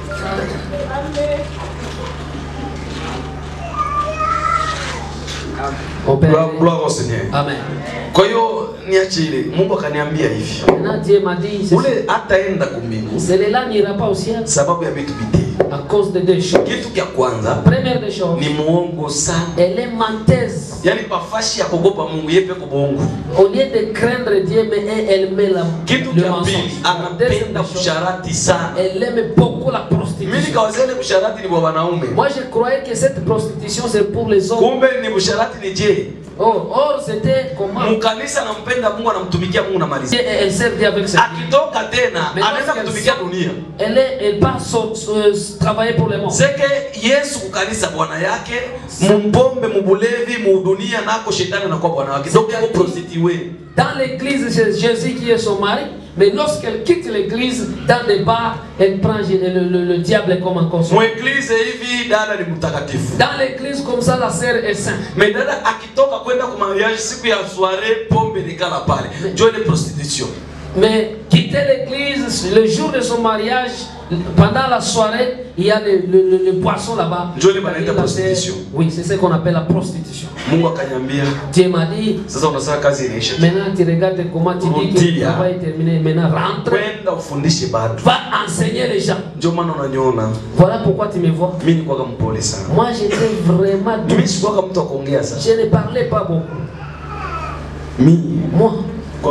On peut gloire aller- gloire au Seigneur Amen. kwa hiyo niache ile Mungu akaniambia hivi Maintenant, Dieu m'a dit, c'est- ule hataenda kumbingu celui-là n'ira pas au ciel sababu ya vitu vitii à cause de deux choses. kitu kya kwanza Première des choses, ni muongo sana elle est menteuse. yaani pafashi ya kuogopa mungu yepe kubongo Au lieu de craindre Dieu, mais elle, elle met la, kitu le kya mensonge. pili La deuxième anapenda des choses, kusharati sana elle aime beaucoup la mimi prostitution. nikawazia ile kusharati ni kwa wanaume Moi, je croyais que cette prostitution, c'est pour les hommes. kumbe ni kusharati ni je Or, or c'était comment mkanisa anampenda mungu anamtumikia mungu namalizia Et Elle sert Dieu avec ça. akitoka tena Mais anaweza lorsqu'elle kutumikia sort- dunia Elle, est, elle part so- so- travailler pour les mondes. seke yesu kukanisa bwana yake mumpombe mubulevi muudunia nako shetani anakuwa bwana wake donc iko prostitue Dans l'église, c'est Jésus qui est son mari. Mais lorsqu'elle quitte l'église, dans des bars, elle prend le, le- le- le diable comme un consort. mweglize hivi dada ni mtakatifu Dans l'église, comme ça, la sœur est sainte. me dada akitoka kwenda kumariage siku ya soirée pombe nikala pale njo ile prostitution Mais quitter l'église, le jour de son mariage, pendant la soirée, il y a le, le, le- le poisson là-bas. Ndio ile banaita La sœur- prostitution. Oui, c'est ce qu'on appelle la prostitution. mungu akanyambia Dieu m'a dit, sasa unasema kazi inaisha maintenant tu regardes comment tu dis que le Rudia. travail est terminé. Maintenant, rentre, kwenda ufundishe bado va enseigner les gens. ndio maana unaniona Voilà pourquoi tu me vois. mi nikwaga mpole sana Moi, j'étais vraiment mimi doux. sikwaga mtu wa kuongea sana Je ne parlais pas beaucoup. mi Moi, kwa mtu wa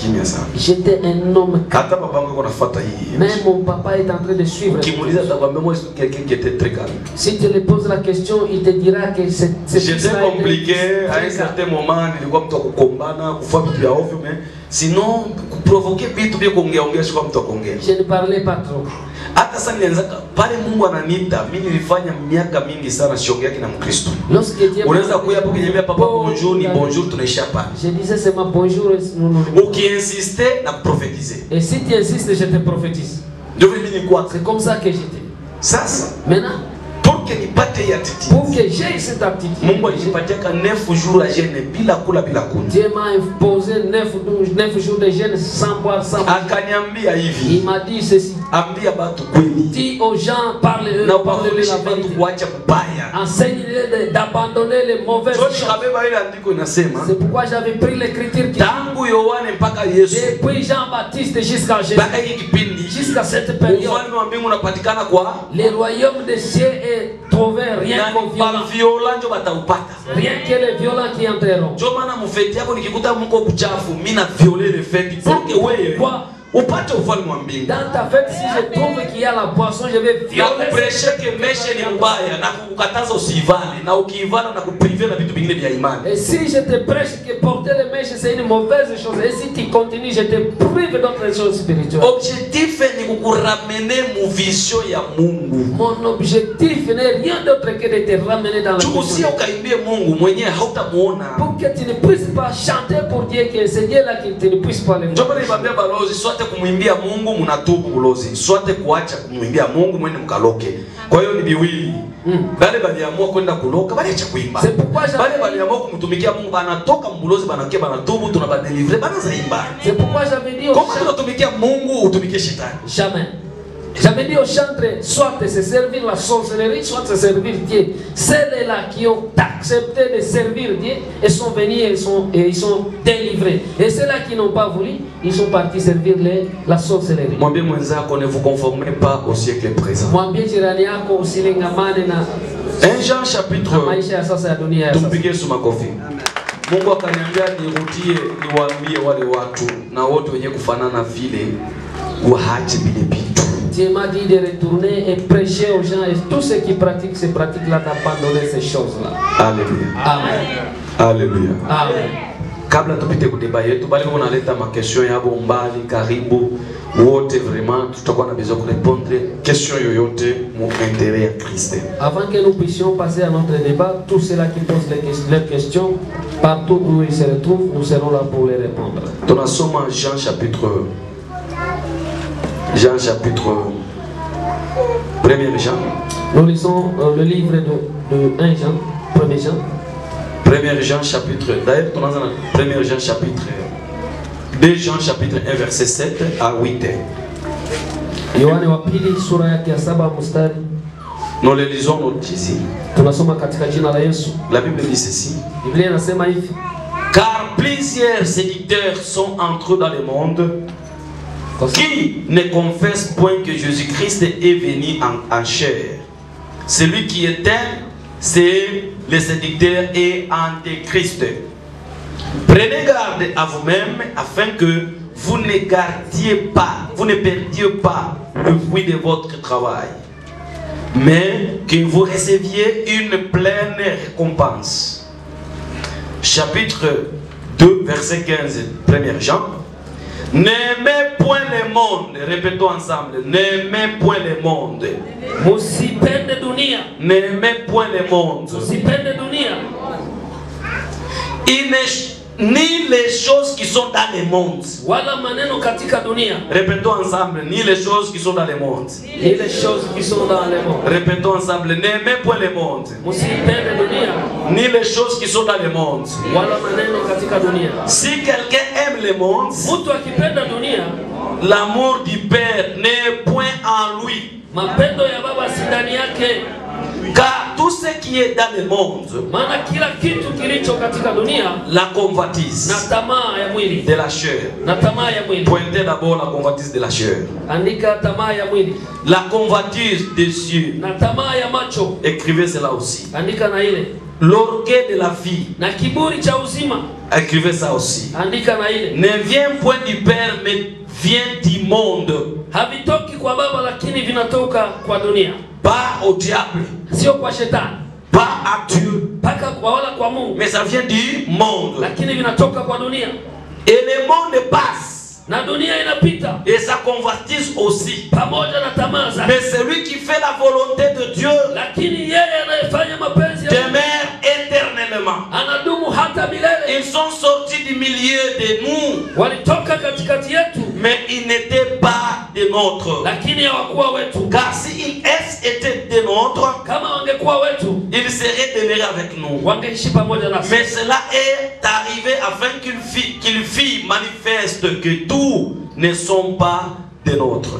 kimya sana J'étais un homme calme. hata babangu yuko nafuata hii Même mon papa est en train de suivre. ukimuuliza atakwambia moi je suis quelqu'un qui était très calme Si tu lui poses la question, il te dira que c'est c'est j'étais ça, il est compliqué à un très calme. certain moment nilikuwa mtu wa kukombana kufanya vitu vya ovyo mais sinon kuprovoke vitu vya kuongeaongea sikuwa mtu wa kuongea Je ne parlais pas trop. hata sasa nilianzaka pale mungu ananiita mi nilifanya miaka mingi sana siongeaki na mkristo Lorsque Dieu unaweza kuya hapo kinyembea papa bonjour ni bonjour tunaisha pale Je disais seulement bonjour et nous nous. ukiinsiste na kuprofetize Et si tu insistes, je te prophétise. ndio vile mimi nilikuwa C'est comme ça que j'étais. sasa Maintenant, pour que nipate hii attitude pour que j'aie cette aptitude, mungu alijipatiaka nefu jours à jeûne bila kula bila kunywa Dieu m'a imposé 9, 9 jours de jeûne sans boire, sans manger. akaniambia Il hivi m'a dit ceci. ambia batu kweli Dis aux gens, parle-eux, na parle-leur uwafundishe la batu vérité. kuacha kubaya Enseigne-les de- d'abandonner les mauvaises so choses. nikabeba ile andiko inasema C'est pourquoi j'avais pris l'écriture qui tangu yohane mpaka yesu depuis Jean-Baptiste jusqu'à Jésus, mpaka hiki kipindi jusqu'à cette période, ufalme wa mbingu unapatikana kwa le royaume des cieux est trouvé rien na qu'aux ni violents. baviola njo bataupata Rien que les violents qui entreront. njo maana mufeti yako nikikuta mko kuchafu mi na viole ile feti porke wewe Kwa- upate ufalme wa mbingu Dans ta fête, si je trouve qu'il y a la poisson, je vais na violer. kupresheke meshe ni mbaya na kukataza usiivale na ukiivana na kuprive na vitu vingine vya imani Et si je te prêche que porter les mèches, c'est une mauvaise chose. Et si tu continues, je te prive d'autres choses spirituelles. objectif ni kukuramene mu vision ya mungu Mon objectif n'est rien d'autre que de te ramener dans la chukusia vision. ukaimbie mungu mwenyewe hautamuona Pour que tu ne puisses pas chanter pour Dieu, que c'est Dieu-là qui tu ne puisses pas le ndio voir. maana niwaambia balozi swate kumwimbia mungu mnatubu bulozi swate kuacha kumwimbia mungu mwende mkaloke kwa hiyo ni viwili Mm. bale baliamua kwenda kuloka baliacha kuimba C'est pourquoi j'avais bale baliamua kumtumikia mungu banatoka mbulozi banakia banatubu tunabadelivre banazaimba C'est pourquoi j'avais dit au kama chantre, tunatumikia mungu utumikie shetani jamais. J'avais dit au chantre, soit de se servir la sorcellerie, soit de se servir Dieu. Celles-là qui ont accepté de servir Dieu et sont venus et ils sont, et ils sont délivrés. Et ceux-là qui n'ont pas voulu, ils sont partis servir les, la sorcellerie. mwambie mwenzako ne vous conformez pas au siècle présent Mwambie jirani yako usilingamane na 1 Jean chapitre na maisha ya sasa ya dunia ya sasa. tumpigie Yesu makofi mungu akaniambia nirudie niwaambie wale watu na wote wenye kufanana vile waache vile vitu Dieu m'a dit de retourner et prêcher aux gens et tous ceux qui pratiquent ces pratiques-là d'abandonner ces choses-là. Haleluya. Amen. Haleluya. Amen. kabla tupite kudeba yetu bali unaleta makestion yabo mbali karibu wote vraiment tutakuwa na besoin kurepondre question yoyote mu interet ya kriste Avant que nous puissions passer à notre débat, tous ceux-là qui posent les ques- leurs questions, partout où ils se retrouvent, nous serons là pour les répondre. tunasoma jean chapitre jean chapitre 1 jean Nous lisons euh, le livre de, de 1 Jean, 1 Jean, 1 jean chapitre d'ailleurs tunaanza na 1 jean chapitre 2 jean chapitre 1 verset 7 à 8 Yohane wa pili sura yake ya saba mstari nous le lisons nous ici tunasoma katika jina la Yesu. la bible dit ceci Biblia inasema hivi: car plusieurs séducteurs sont entrés dans le monde kwa sa- Qui ne confesse point que Jésus-Christ est venu en, en chair Celui qui est un, c'est le séducteur et antéchrist. Prenez garde à vous-même afin que vous ne gardiez pas, vous ne perdiez pas le fruit de votre travail, mais que vous receviez une pleine récompense. Chapitre 2, verset 15, 1 Jean. N'aimez point le monde, répétons ensemble, n'aimez point le monde, musipende dunia, n'aimez point le monde, musipende dunia Il ne- ni les choses qui sont dans le monde. wala maneno katika dunia, Répétons ensemble, ni les choses qui sont dans le monde. ni les choses qui sont dans le monde. Répétons ensemble, n'aimez point le monde, Musipende dunia ni les choses qui sont dans le monde. wala maneno katika dunia. Si quelqu'un aime le monde, Mtu akipenda dunia, l'amour du Père n'est point en lui. mapendo ya baba si ndani yake, Car tout ce qui est dans le monde, maana kila kitu kilicho katika dunia la na convoitise tamaa ya mwili de la chair, na tamaa ya mwili. pointez d'abord la convoitise de la chair, Andika tamaa ya mwili la convoitise des cieux, na tamaa ya macho, écrivez cela aussi. andika na ile l'orgueil de la vie. na kiburi cha uzima. Écrivez ça aussi. Andika na ile, Ne vient point du Père, mais vient du monde. havitoki kwa Baba lakini vinatoka kwa dunia, Pas au diable, sio kwa shetani pas à Dieu, mpaka kwa wala kwa Mungu, mais ça vient du monde. lakini vinatoka kwa dunia Et le monde passe, na dunia inapita et sa convoitise aussi. pamoja na tamaa zake, Mais celui qui fait la volonté de Dieu lakini yeye anayefanya mapenzi ya Mungu demeure éternellement. anadumu hata milele. Ils sont sortis du milieu de nous, Walitoka katikati yetu, mais ils n'étaient pas des nôtres. lakini hawakuwa wetu. Car s'ils étaient des nôtres, Kama wangekuwa wetu, ils seraient demeurés avec nous. wangeishi pamoja nasi. Mais cela est arrivé afin qu'il fit, qu'il fit manifeste que tous ne sont pas des nôtres.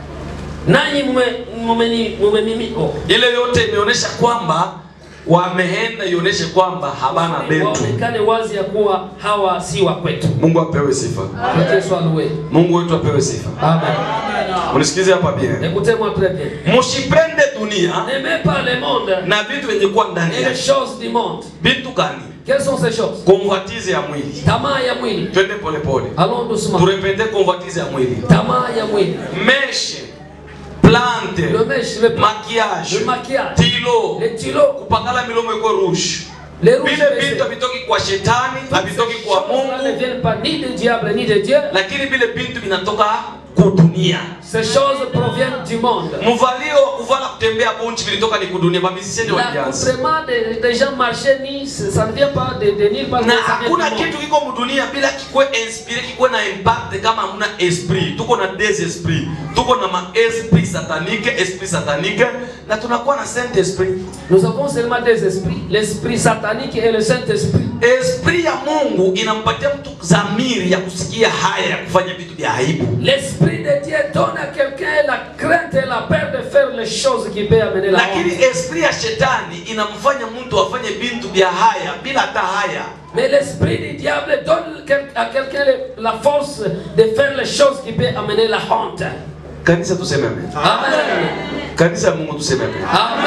Nanyi mume- mumeni- mumemimi oh, Ile yote imeonyesha kwamba wameenda ionyeshe kwamba habana betu. waonekane wazi ya kuwa hawa si wa kwetu. Mungu apewe sifa. Que Dieu soit loué. Mungu wetu apewe sifa. Amen. Unisikize hapa bien. Écoutez-moi très bien. Msipende dunia N'aimez pas le monde na vitu vyenye kuwa ndani et les yake. choses du monde. Vitu gani? Quelles sont ces choses Convoitise ya mwili. Tamaa ya mwili. Twende pole pole. Allons doucement. Turepete convoitise ya mwili. Tamaa ya mwili. Meshe, plante, Le mèche, le, maquillage, le maquillage, tilo, les stylos, kupakala milomo iko rouge. les rouges Vile baissés. vitu havitoki kwa shetani, havitoki Ces kwa choses-là ne Mungu, viennent pas ni de diable ni de Dieu. lakini vile vitu vinatoka kudunia. Ces choses proviennent du monde. Mvalio wa kuvala kutembea bunchi vilitoka ni kudunia, bamisisheni walianza. L'accoutrement des, des gens marcher ni, ça ne vient pas de, de nulle part. na ça vient hakuna du monde. kitu kiko mudunia bila kikuwe inspire kikuwe na impact kama hamuna esprit tuko na des esprit tuko na ma esprit satanique esprit satanique na tunakuwa na saint esprit Nous avons seulement deux esprits, l'esprit satanique et le Saint-Esprit. esprit ya mungu inampatia mtu zamiri ya kusikia haya ya kufanya vitu vya aibu L'esprit de Dieu donne à quelqu'un la crainte et la peur de faire les choses qui peuvent amener la lakini honte. esprit ya shetani inamfanya mtu afanye vitu vya haya bila hata haya Mais l'esprit du diable donne quel- à quelqu'un le- la force de faire les choses qui peuvent amener la honte. kanisa tuseme amen Amen. kanisa ya mungu tuseme amen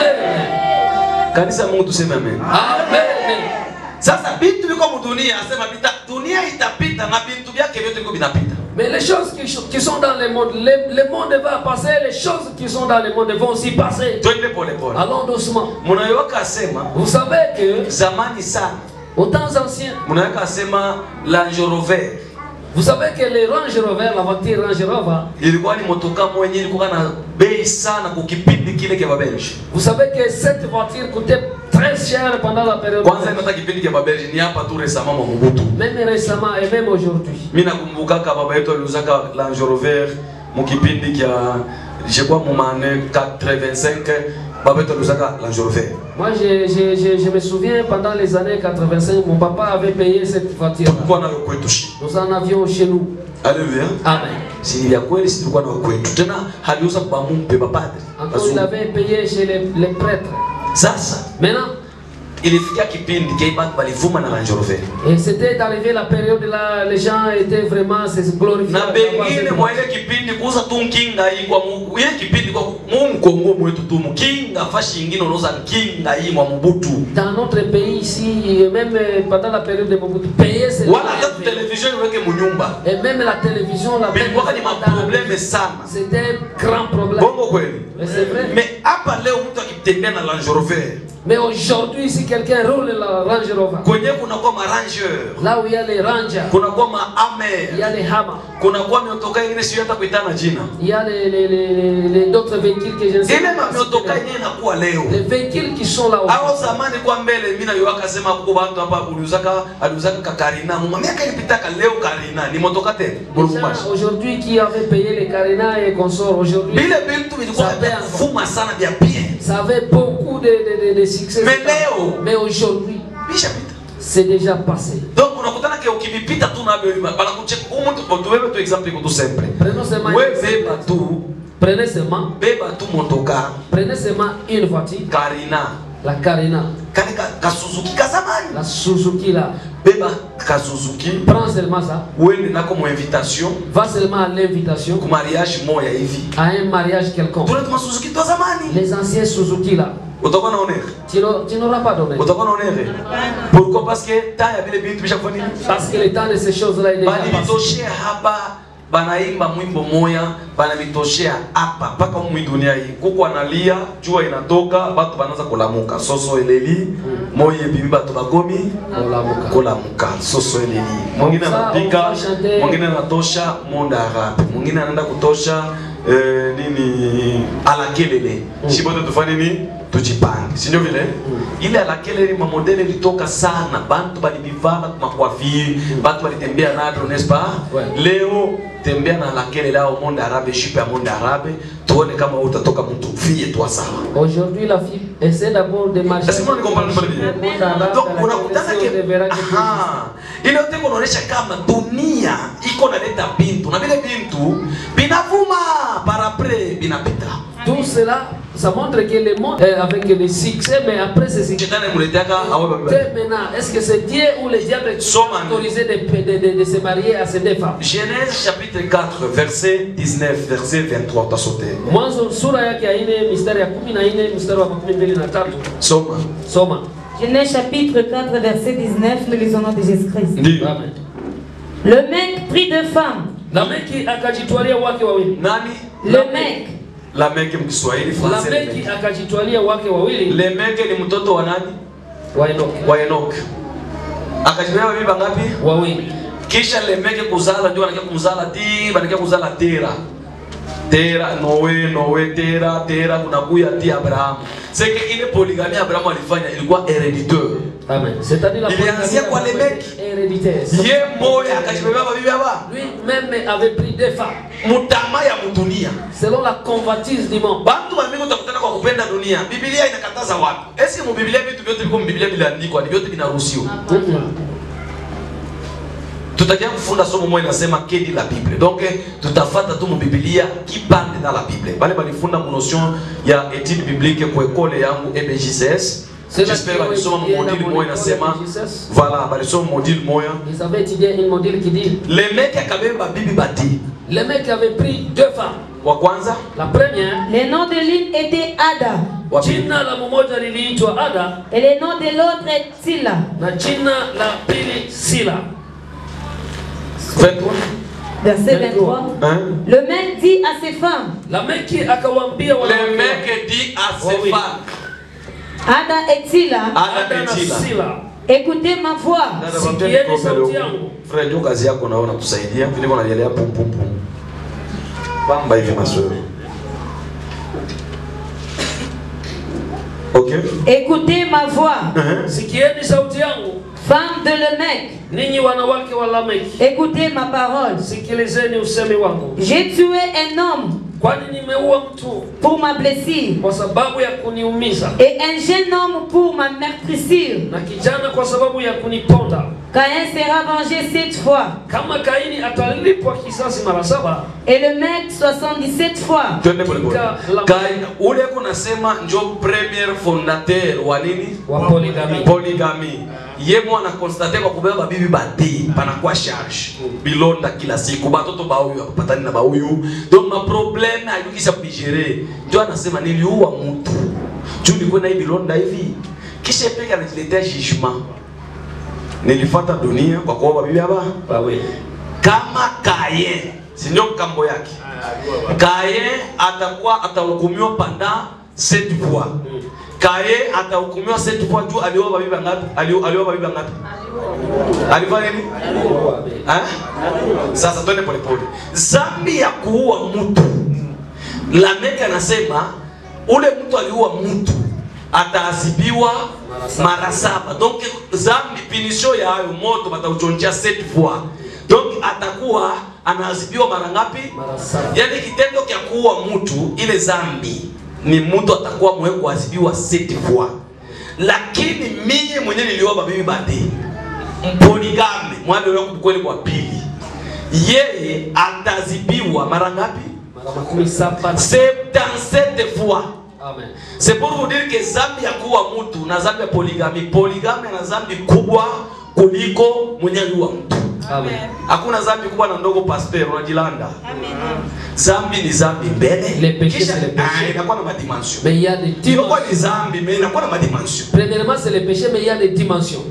Amen. kanisa ya mungu tuseme amen Amen. sasa vitu viko mudunia asema vita dunia itapita na vitu vyake vyote viko vinapita Mais les choses qui, qui sont dans le monde, le, le monde va passer, les choses qui sont dans le monde vont aussi passer. twende pole pole Allons doucement. munaweka asema Vous savez que zamani sana aux temps anciens, munaweka asema Range Rover vous savez que les Range Rover, la voiture Range Rover, ilikuwa ni motoka mwenye ilikuwa na bei sana kwa kipindi kile kya babelge vous savez que cette voiture coûtait très cher pendant la période. kwanza inata kipindi kya babelge ni hapa tu resama mwa Mobutu Même récemment et même aujourd'hui. mimi nakumbukaka baba yetu aliuzaka Range Rover mu kipindi kya jekwa mu mane 85 baba yetu aliuzaka Range Rover Moi, je, je, je, je me souviens, pendant les années 85, mon papa avait payé cette voiture. tulikuwa nayo kwetu shi Nous en avions chez nous. haleluya Amen. si ni vya kweli si tulikuwa nayo kwetu tena haliuza kwa mumpe bapadri Encore, il avait payé chez les, les prêtres. sasa Maintenant, ilifikia kipindi kaibat balivuma na Range Rover et c'était arrivé la période là, les gens étaient vraiment se glorifiés. na d'avoir pengine cette mwa voiture. ile kipindi kuuza tu nkinga hii kwa mu- ile kipindi kwa mu mkongo mwetu tu mkinga fashi ingine unauza nkinga hii mwa mubutu Dans notre pays ici, et même euh, pendant la période de Mobutu, payer c'est wala hata tu television iweke munyumba Et même la télévision, la bilikuwaka ni maprobleme sana C'était un grand problème. bongo kweli Mais c'est vrai. me hapa leo mtu akitembea na Range Rover Mais aujourd'hui, si quelqu'un roule la Range Rover, kwenye kunakuwa maranger là où il y a les Rangers, kunakuwa ma il y amer a les Hammer, kunakuwa miotoka ingine sio hata kuitana jina il y a les, les, les, les- les- d'autres véhicules que je ne sais ile pas. mamiotoka yenyewe inakuwa leo Les véhicules qui sont là Hao aujourd'hui. zamani kwa mbele mimi na yoaka sema kuko bantu hapa uliuzaka aliuzaka ka Karina mu miaka ilipitaka leo Karina ni motoka tena Les Burumbashi gens aujourd'hui qui avaient payé les Carina et consorts, aujourd'hui, vile vitu vilikuwa Ça vya fait kufuma sana vya bien ça avait beaucoup de, de, de, de succès. Mais leo- Mais aujourd'hui, bishapita c'est déjà passé. donc unakutana ke ukivipita tu navyo bana kucheka umuntu kwa tuwewe tu example iko tu simple Prenons seulement, we beba tu prenez seulement, beba tu motoka prenez seulement une voiture, Karina la Carina, kale ka, ka Suzuki ka zamani la Suzuki là. beba ka Suzuki Prends seulement ça. uende nako mu invitation Va seulement à l'invitation ku mariage moya hivi à un mariage quelconque. tuna tuma Suzuki tu zamani Les anciens Suzuki là, utakuwa na honere tu n'auras- tu n'auras pas d'honneur. utakuwa na honere pourquoi parce que ta ya vile vitu bishakufa nini Parce que le temps de ces choses-là est déjà passé. banivitoshea hapa banaimba mwimbo moya banavitoshea hapa mpaka mwi dunia hii kuku analia jua inatoka batu banaanza kulamuka soso eleli moye bibi batu bakomi Kolamuka. kulamuka soso eleli mwingine Sa, anapika on va chanter. mwingine anatosha monde arabe mwingine anaenda kutosha eh, nini alakelele shi bote tufanye nini tujipange sindio vile ile alakelele mamodele ilitoka sana bantu balibivala kumakwafiri bantu balitembea navyo nespa Ouais. leo tembea na alakelele ao monde arabe shipe ya monde arabe tuone kama wewe utatoka mtu fie twa sawa Aujourd'hui, la fille essaie d'abord de marcher. Est-ce que vous comprenez pas bien? Le monde arabe, Donc la unakutana connaissance, on verra ke que aha, ile yote kunaonyesha kama dunia iko naleta bintu na vile bintu binavuma par après binapita. Tout cela, ça montre que le monde est avec le succès, mais après c'est succès. Shetani muleteaka awe babiba. Maintenant, est-ce que c'est Dieu ou le diable qui Somme a autorisé de, de, de, de se marier à ces deux femmes Genèse chapitre 4 verset 19 verset 23 utasote. Mwanzo sura yake ya nne mistari ya kumi na nne mstari wa makumi mbili na tatu Soma. soma. Genèse chapitre 4, verset 19, nous lisons au nom de Jésus-Christ. Ndio. Amen. Le mec prit deux femmes. Lameki akajitwalia wake wawili. Nani? Le mec, Lameki mkiswahili Français. Lameki Lameki. akajitwalia wake wawili Lemeke ni mtoto wa nani? wa Enoki. Wa Enoch. Akajibeba bibi ngapi? Wawili. kisha lemeke kuzala ndio anakia kumzala ti banakia kuzala tera tera noe noe tera tera kunakuya ti abrahamu seke ile poligami abrahamu alifanya ilikuwa herediteur Amen. C'est-à-dire la Ilianzia kwa polygamie Lameki. héréditaire. ye moya akajibeba babibi aba Lui-même avait pris deux femmes mutama ya mudunia selon la convoitise du monde. bantu bamingi utakutana kwa kupenda dunia bibilia inakataza wapi esi mubibilia vitu vyote viko mubibilia viliandikwa ni vyote vinaruhusiwa Mhm. tutakia kufunda somo moja inasema kedi la bible donc eh, tutafata tu mubibilia kipande na la bible bale balifunda mu notion ya étude biblique ku ekole yangu ebjcs Ceux-là j'espère qui ont balisoma étudié mu dans module mon moja école inasema EBJSS, voilà balisoma module moja Ils avaient étudié une modèle qui dit lemeke akabeba bibi bati le mec avait pris deux femmes. wa kwanza La première, le nom de l'une était Ada wa pili jina la mmoja liliitwa Ada et le nom de l'autre est Tila. na jina la pili Sila. 23 Verset 23. hein Le mec dit à ses femmes, Lameki akawaambia wanawake wake, lemeke dit à ses Wawili. femmes Ada et Tila, ana Ada na betila Sila. écoutez ma voix. Dada, Sikieni mwambie niko sauti mbele yangu. huko. Frère, ndio kazi yako naona tusaidia vile wanalielea pum pum pum. Pamba hivi maswali. Ok? Écoutez ma voix. Uh-huh. Sikieni sauti yangu, Femme de le mec, ninyi wanawake wa Lameki, écoutez ma parole. sikilizeni usemi wangu, J'ai tué un homme kwani nimeua mtu pour ma blessure kwa sababu ya kuniumiza et un jeune homme pour ma meurtrissure. na kijana kwa sababu ya kuniponda. Caïn sera vengé sept fois Kama Kaini atalipwa kisasi mara saba, et le mec 77 fois. Twende pole pole. Katika la- Kai ule kunasema njo premier fondateur wa nini? wa poligami. Polygamy. Ye mwana constate kwa kubeba bibi bati panakuwa charge. Bilonda kila siku batoto bauyu apatani na bauyu. Donc ma problème ayukisha kubigere. Ndio anasema niliua mtu. Juu nilikuwa na hii bilonda hivi. Kisha peka anajiletea judgment. Nilifuata dunia kwa kuoa bibi haba. Wawili. kama Kaye, si ndio kambo yake? Kaye atakuwa atahukumiwa panda sept fois. Kaye atahukumiwa sept fois juu alioa bibi ngapi? Alio- Alioa bibi ngapi? Alifanya nini? Eh? Sasa twende pole pole. Zambi ya kuua mtu. Lameki anasema ule mtu aliua mtu ataadhibiwa mara saba. Donc zambi pinisho ya hayo moto batauchonjea sept fois. Donc atakuwa anaadhibiwa mara ngapi? Mara saba. Yaani kitendo cha kuua mtu ile zambi ni mtu atakuwa mwe kuadhibiwa sept fois. Lakini mimi mwenyewe nilioa bibi bade mponigame mwana wangu kweli kwa pili, yeye ataadhibiwa mara ngapi? Mara makumi saba. 77 fois. Amen. C'est pour vous dire que zambi ya kuwa mtu na zambi ya poligami, poligami na zambi kubwa, kuliko mwenye aliua mtu Amen. hakuna zambi kubwa na ndogo pasteur unajilanda zambi ni zambi Le mbele péché, kisha c'est le péché. ah, inakuwa na madimension Mais il y a des inakuwa dimensions. ni zambi mais inakuwa na madimension Premièrement, c'est le péché, mais il y a des dimensions.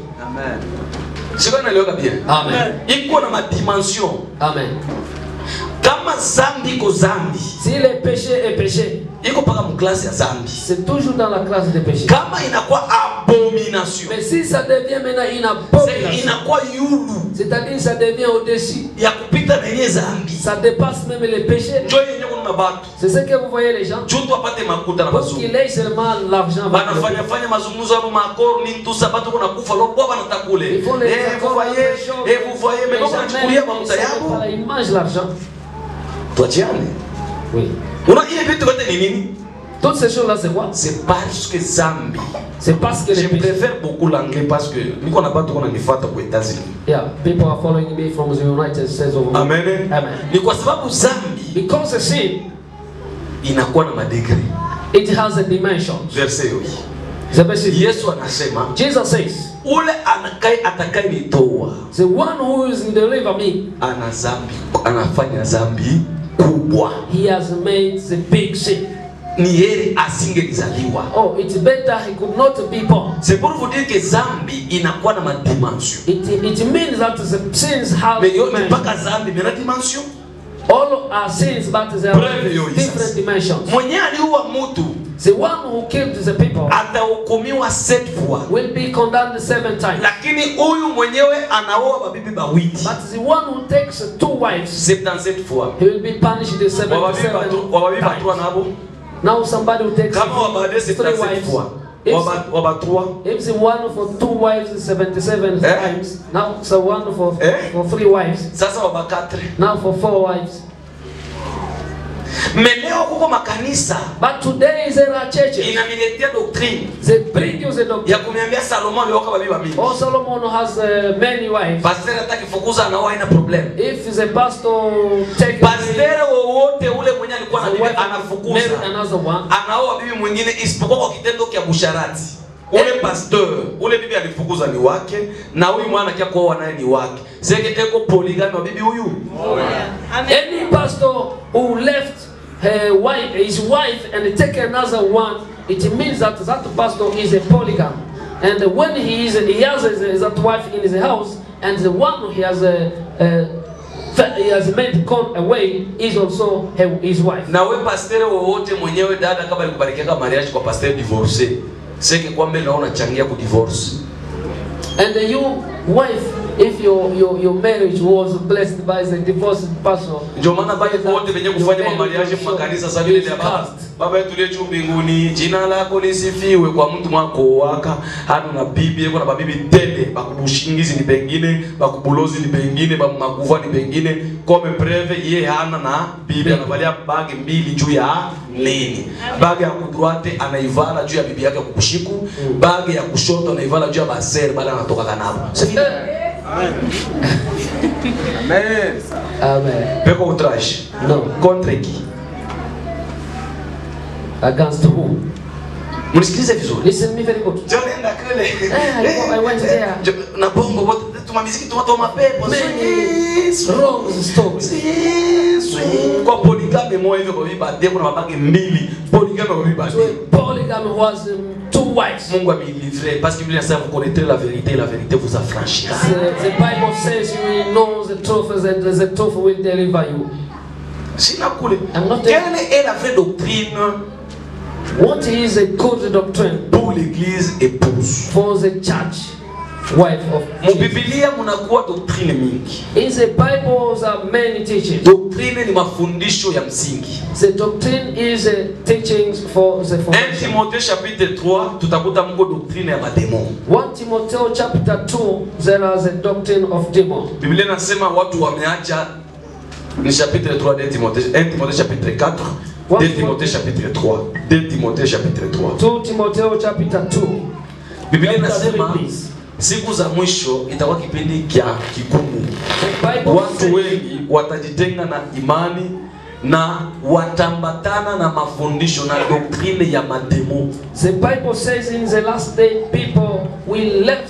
siko naeleweka bien Amen. iko na madimension Amen. kama zambi iko zambi Si le péché est péché, iko mpaka mklasi ya zambi c'est toujours dans la classe des péchés. kama inakuwa abomination Mais si ça devient maintenant une c'est- abomination, inakuwa yulu c'est-à-dire ça devient au-dessus, ya kupita na yenye zambi ça dépasse même les péchés. njo yenye kuna batu C'est ce que vous voyez les gens. juu tu apate makuta na Pour mazungu qu'il ait seulement l'argent. avec le banafanya fanya mazungumzo hapo makoro ni tusa batu kuna kufa lobo banataka kule Il faut les eh vous voyez eh vous voyez mais bako nachukulia mafuta yabo Ils mangent l'argent. tuachiane Oui. una ile vitu vyote ni nini Toutes ces choses-là, c'est quoi c'est parce que zambi C'est parce que je les péchés. préfère beaucoup l'anglais parce que niko na batu kuna nifuata kwa États-Unis Yeah, people are following me from the United States of America. amen Amen. ni kwa sababu zambi Because a sin, inakuwa na madegré it has a dimension. verse hiyo hii The verse Yesu anasema Jesus says, ule anakai atakaye nitoa the one who is deliver me, ana zambi anafanya zambi kubwa he has made the big sin. ni heri asingelizaliwa Oh, it's better he could not be born. c'est pour vous dire que zambi inakuwa na madimension It, it means that the sins have mais yote dimension. mpaka zambi mena dimension All are sins, but they Breve are yo, different Jesus. dimensions. mwenye aliua mtu The one who killed the people atahukumiwa sept fois will be condemned seven times. lakini huyu mwenyewe anaoa babibi bawiti But the one who takes two wives, 77 fois he will be punished the wababibi 77 batu- wababibi batua times. nabo Now somebody who takes kama wabade three 77 wives, fois if, Waba- wabatrua if the one for two wives is 77 Eh? times, now the one for, Eh? for three wives, sasa wabakatre now for four wives. meleo kuko makanisa But today there are churches, inaniletea doctrine they bring you the doctrine. ya kuniambia salomo alioka babibi bamingi Oh, Solomon has uh, many wives. pasteur atakifukuza anaoa haina problem If the pastor takes pasteur wowote ule mwenye alikuwa na the bibi wife marry anafukuza another one, anaoa bibi mwingine isipokuwa kwa kitendo kya busharati ule pasteur ule bibi alifukuza ni wake na huyu mwana kia kuoa naye ni wake seke eko poligami wa bibi huyu any pastor who left her wife, his wife and take another one, it means that that pastor is a polygam. And when he is, he has his- that wife in his house, and the one he has a, he has made gone away is also her, his wife. na we pasteur wowote mwenyewe dada kama alikubarikiaka mariage kwa pasteur divorce seke kwamba naona changia ku divorce And you, wife, if your, your, your marriage was blessed by the divorced person, ndio maana bali wote wenye kufanya mamariage mu makanisa sasa vile ya baba baba yetu aliye juu mbinguni jina lako lisifiwe kwa mtu mwako waka hana na bibi yuko na babibi tele bakubushingizi ni pengine bakubulozi ni pengine bakuva ni pengine kome preve ye hana na bibi anavalia bagi mbili juu ya nini bagi ya kudroite anaivala juu ya bibi yake kukushiku bagi ya kushoto anaivala juu ya basere bali anatoka kanabo Amen. peko outrage No. contre qui Against who? mnisikilize vizuri Listen me very good. Jonenda kule. Eh, I went there. Jo- Na bongo wote tuma miziki tuma tuma pepo. Many Swing, wrong stories. swing, swing. Kwa poligame moja hivyo kwa bibi ade kuna mabaki mbili. Poligame kwa bibi ade. So a polygamy was um, two wives. Mungu amenilivrer parce que Biblia inasema vous connaîtrez la vérité et la vérité vous affranchira. The, the Bible says you will know the truth and the truth will deliver you. Sina kule. I'm not Quelle est la vraie doctrine What is a good doctrine pour l'église épouse? for the church wife of Mu Jesus? Biblia munakuwa doctrine mingi. In the Bible there are many teachings. Doctrine ni mafundisho ya msingi. The doctrine is uh, teachings for the 1 foundation. Timothée chapitre 3 tutakuta mko doctrine ya mademon. 1 Timothy chapter 2, there is a doctrine of demon. Biblia inasema watu wameacha ni chapitre 3 de Timothée 1 Timothée chapitre 4 2 Timothée chapitre 3 2 Timothée chapitre 3 2 Timothy chapter 2. Biblia Chapter inasema three, please. siku za mwisho itakuwa kipindi kya kigumu. The Bible Watu says, wengi watajitenga na imani na watambatana na mafundisho na doktrine ya mademo. the Bible says in the last day people will left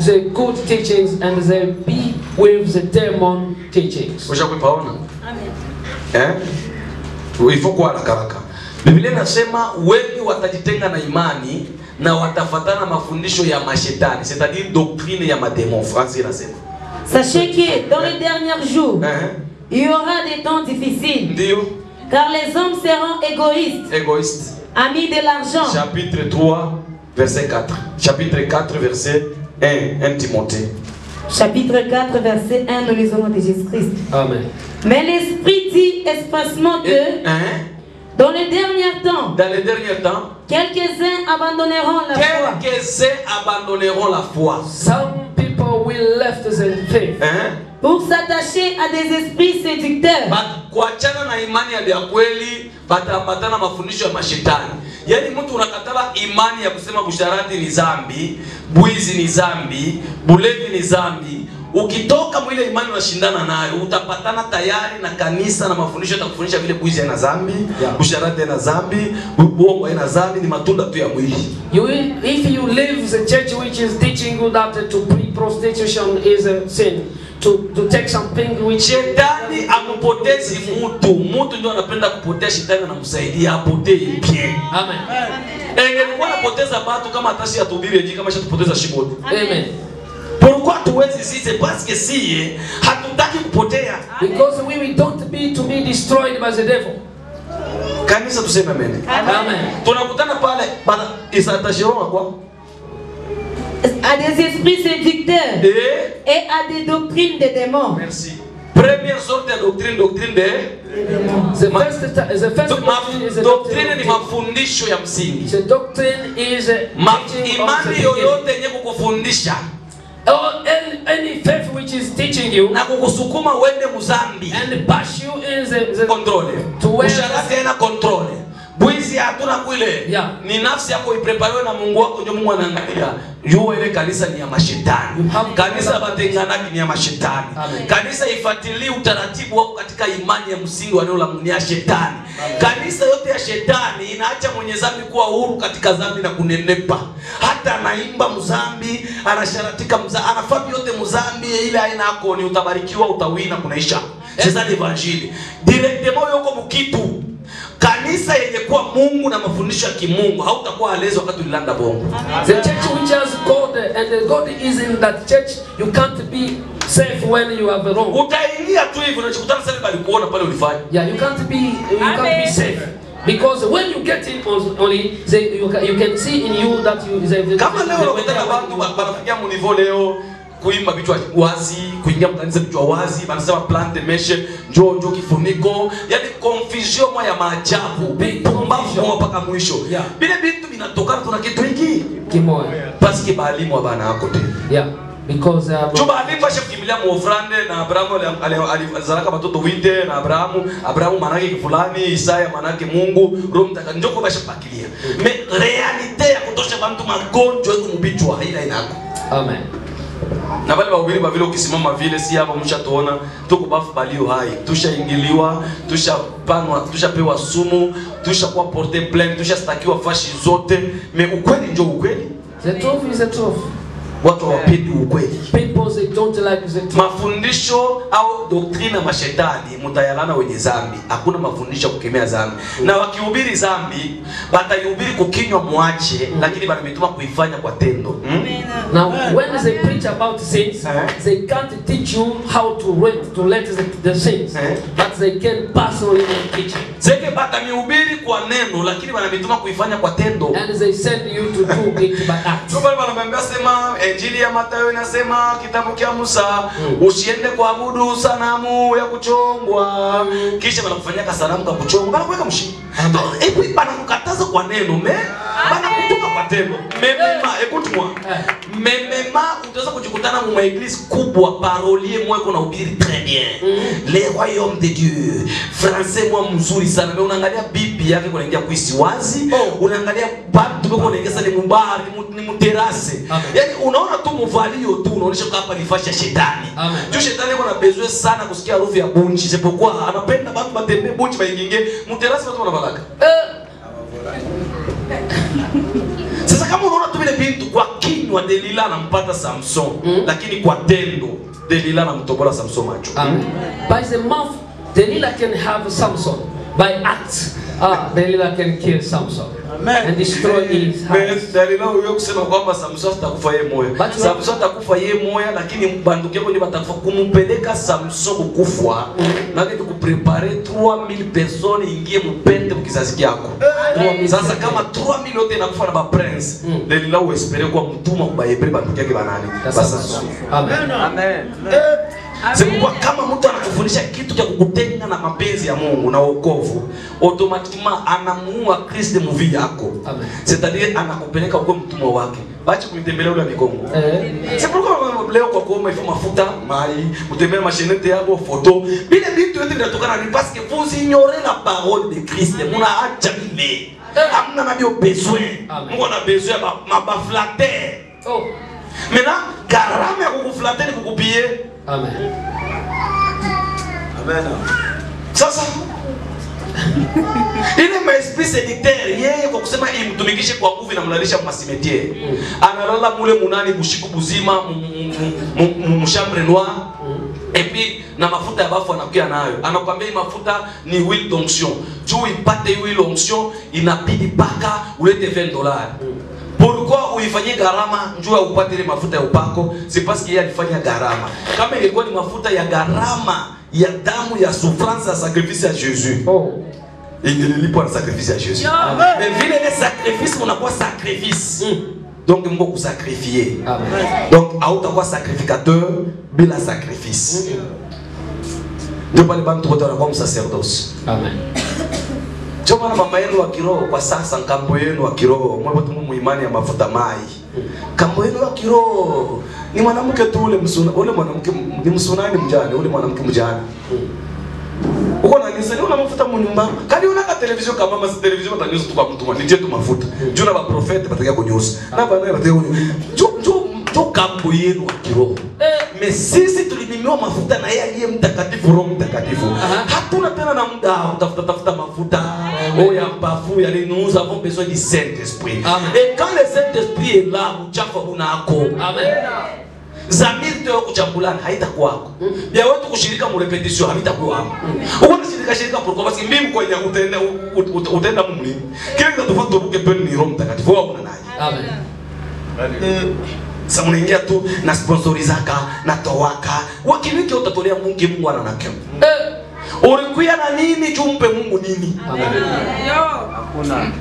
the good teachings and they be with the demon teachings. ushakuipaona eh? ifo kuwa haraka haraka biblia inasema wengi watajitenga na imani na watafatana mafundisho ya mashetani c'est-à-dire doctrine ya mademon france inasema Sachez que dans les derniers jours, eh? il y aura des temps difficiles, ndio car les hommes seront égoïstes, égoïste amis de l'argent, chapitre 3 verset 4 chapitre 4 verset 1 1 timothée chapitre 4, verset 1, nous lisons de Jésus-Christ. Amen. Mais l'Esprit dit expressement Et, que hein? dans les derniers temps, dans les derniers temps quelques-uns abandonneront la foi. quelques-uns abandonneront la foi Some people will left the faith hein? pour s'attacher à des esprits séducteurs. Ba- kuachana na imani ya ya kweli bataambatana mafundisho ya mashetani yaani mtu unakatala imani ya kusema busharati ni zambi bwizi ni zambi bulevi ni zambi ukitoka mwile imani unashindana nayo utapatana tayari na kanisa na mafundisho yatakufundisha vile bwizi haina zambi Yeah. busharati haina zambi bu- uongo haina zambi ni matunda tu ya mwili You will, if you leave the church which is teaching you that uh, to pre prostitution is a sin, to, to take something which shetani amupotezi mutu mutu ndio anapenda kupotea shetani anamsaidia apotee pie Amen. engelikuwa napoteza batu kama atashi atubiri eji kama shatupoteza shibote Amen. pourquoi tuwezi sisi parce que siye hatutaki kupotea Because we, we don't be to be destroyed by the devil. kanisa tuseme amen Amen. tunakutana pale bana isatashiroa kwa À des esprits séducteurs eh et à des doctrines des démons. merci première sorte ya doctrine doctrine de The Ma- first, ti- the first Do- ma- doctrine is a doctrine ni doctrine. mafundisho ya msingi The doctrine is a Ma, teaching of the imani beginning. yoyote yenye kukufundisha Or any, any faith which is teaching you na kukusukuma uende muzambi and push you in the, the kontrole To where- usharati haina kontrole bwizi hatuna kwile Yeah. ni nafsi yako iprepariwe na mungu wako ndio mungu anaangalia yuwa ile kanisa ni ya mashetani You have- kanisa batenganaki ni ya mashetani Amen. kanisa ifuatilie utaratibu wako katika imani ya msingi wa neno la Mungu, ni ya shetani kanisa yote ya shetani inaacha mwenye zambi kuwa huru katika zambi na kunenepa hata anaimba mzambi anasharatika mza anafanya yote mzambi ile aina yako ni utabarikiwa utawina kunaisha sasa ni evanjili directement yoko mukitu kanisa yenye kuwa Mungu na mafundisho ya kimungu hautakuwa alezi wakati ulilanda bongo The church which has God and the God is in that church, you can't be safe when you have wrong. utaingia tu hivi unachokutana sasa balikuona pale ulifanya Yeah, you can't be you can't be safe because when you get in on- only they, you, can, you can see in you that you they, kama leo they- unakutana watu wa- wanafikia munivo leo kuimba vichwa wazi kuingia mkanisa vichwa wazi wanasema plante meshe njoo njoo kifuniko yani confusion moja ya maajabu Big pumbavu confusion. moja mpaka mwisho Yeah. vile vitu vinatokana tuna kitu hiki Kimoya. paske baalimu abana ako tena Yeah, because um, Juba alimu asha kukimbilia muofrande na Abrahamu ali- ali- alizalaka watoto wite na Abrahamu Abrahamu manake fulani Isaya manake Mungu Roho Mtakatifu njoko basha pakilia me realite ya kutosha bantu magonjwa iko mubichwa haina inako Amen. na wale wawili vile ukisimama vile si hapa mshatuona tuko bafu balio hai tushaingiliwa tushapanwa tushapewa sumu tushakuwa porte plainte tushastakiwa fashi zote me ukweli njo ukweli The truth is the truth. watu hawapendi ukweli People they don't like the truth. mafundisho au doktrina ya mashetani mutayalana wenye zambi hakuna mafundisho ya kukemea zambi na wakihubiri zambi bataihubiri kukinywa mwache lakini banamituma kuifanya kwa tendo hmm? Now, when they preach about sins, Eh? they can't teach you how to read to let the, the sins, Eh? but they can personally teach you. zeke batamihubiri kwa neno lakini banamituma kuifanya kwa tendo And they send you to do it by act. Ndio pale wanamwambia sema Injili ya Mathayo inasema kitabu cha Musa usiende kuabudu sanamu ya kuchongwa kisha wanakufanyia sanamu ka kuchongwa bana kuweka mshi hebu bana kukataza kwa neno me bana kutoka kwa tendo memema écoute moi Eh. memema utaweza kujikutana mu église kubwa parolier moi kuna ubiri très bien le royaume de Dieu français moi mzuri sana mais unaangalia bibi yake kunaingia kuisi wazi Oh. unaangalia batu beko unaingia ni mubari ni mu- ni muterase Amen. yani unaona tu muvalio tu unaonyesha kwa hapa ni fashi ya shetani Amen. juu shetani yuko na bezwe sana kusikia harufu ya bunchi isipokuwa anapenda batu batembee bunchi bainginge muterase batu wanabalaka Uh, sasa kama unaona tu vile bintu kwa kinywa kinywa delila anampata samson lakini kwa tendo delila anamtobola samson macho Amen. By the mouth, Delilah can have Samson. By act, ah, Delilah can kill Samson and destroy his house. Me- dalila huyo kusema kwamba samson atakufa ye moya But- samson atakufa ye moya lakini banduki yako ndio batakufa kumupeleka samson kukufwa nake tukuprepare 3000 personnes ingie mupende mukizazi kyako sasa kama 3000 yote inakufa na baprince Mm. delila uespere kuwa mtuma kubahebre banduki yake banani That's basamson Amen. Amen. Sikuwa kama mtu anakufundisha kitu cha kukutenga na mapenzi ya Mungu na wokovu, automatiquement anamuua Kristo muvi yako. Amen. C'est-à-dire anakupeleka kwa mtumwa wake. Bache kunitembelea ule mikongo. Eh, C'est pourquoi leo kwa kuoma ifo mafuta, mai, mutembea mashenete yako, photo. Bile vitu yote vinatokana ni parce que vous ignorez la parole de Christ. Muna acha bile. Hamna nabio besoin. Amen. Mungu ana besoin ya ba- mabaflater. oh, Maintenant, gharama ya kukuflater ni kukupie Amen. Amen. Sasa ile maesprit sédictaire yeye kwa kusema imtumikishe kwa nguvu inamlalisha masimetiere analala mule munani bushiku buzima mu- mu- mu- mushambre noir et puis na mafuta ya bafu anakuya nayo anakwambia hii mafuta ni huile d'onction juu ipate huile onction inabidi paka ulete 20 dollars pourquoi uifanyie gharama njuu ya upate ile mafuta ya upako c'est parce que yeye alifanya gharama kama ingekuwa ni mafuta ya gharama ya damu ya souffrance ya sacrifice ya Jésus Oh, ingelilipwa na sacrifice ya Jésus mais vile ile sacrifice unakuwa sacrifice donc mko kusakrifie Amen. donc hautakuwa sacrificateur bila sacrifice ndio pale bantu wote wanakuwa msacerdoce Amen. ndio maana mama yenu wa kiroho kwa sasa nkambo yenu wa kiroho mwe watu mu imani ya mafuta mai kambo yenu wa kiroho ni mwanamke tu ule msuna ule mwanamke ni msunani mjane ule mwanamke mjane uko na nisa ni una mafuta mu nyumba kali una ka television kama mama television batanyuza tu kwa mtu mwa nije tu mafuta juu na ba prophet batakia kunyuza na bana batakia kunyuza juu juu juu kambo yenu wa kiroho Eh, me sisi tulimimiwa mafuta na yeye aliye mtakatifu roho mtakatifu Aha. hatuna tena na muda wa kutafuta tafuta mafuta oh ya bafu ya nous nous avons besoin du saint esprit Amen. et quand le saint esprit est là uchafu unako Amen. zamiri teo kuchambulana haitakuwako vya wetu kushirika mu repetition havitakuwako uko nashirika shirika pourquoi parce que mimi kwenye utenda ut- ut- utenda mumlini kile kitatufaa turuke peni ni roho mtakatifu wao kuna naye Amen. sasa unaingia tu na sponsorizaka na towaka wakiliki utatolea Mungu Mungu ananake Eh, ulikuya na nini jumpe Mungu nini Hakuna.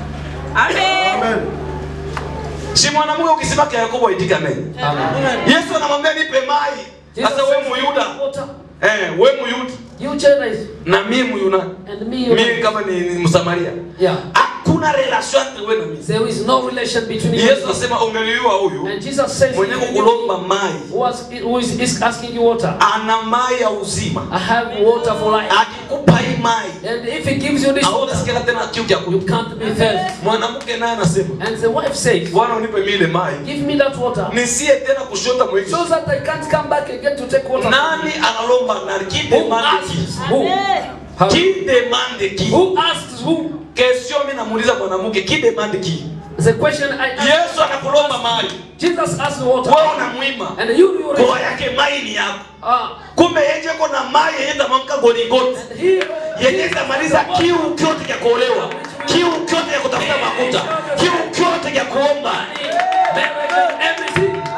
si mwanamke ukisema kwa Yakobo aitika amen Amen. Yesu anamwambia nipe mai sasa wewe muyuda Water. eh wewe muyuda You Gentiles na mimi muyuna and me. you mimi kama ni, ni msamaria Yeah. hakuna relation entre wewe na mimi There is no relation between you. Yesu anasema ungeliua huyu And Jesus says, mwenye kukulomba mai who, is, who is, is asking you water? ana mai ya uzima I have water for life. akikupa hii mai And if he gives you this water, hautasikia tena kiu cha you kunywa can't be thirsty. mwanamke naye anasema And the wife says, bwana unipe mimi ile mai give me that water. nisie tena kushota mwingi So that I can't come back again to take water. nani analomba nani qui Who demande qui asks who? How- qui demande qui Who asks who? question mimi namuuliza mwanamke qui demande qui The question I ask. Yesu anakulomba mai Jesus asked the water. wewe unamwima And you you kwa yake mai ni yako Ah. kumbe yeye ko na mai yenye tamamka goligoti He, yenye itamaliza kiu kyote cha kuolewa kiu kyote cha kutafuta makuta kiu kyote cha kuomba everything.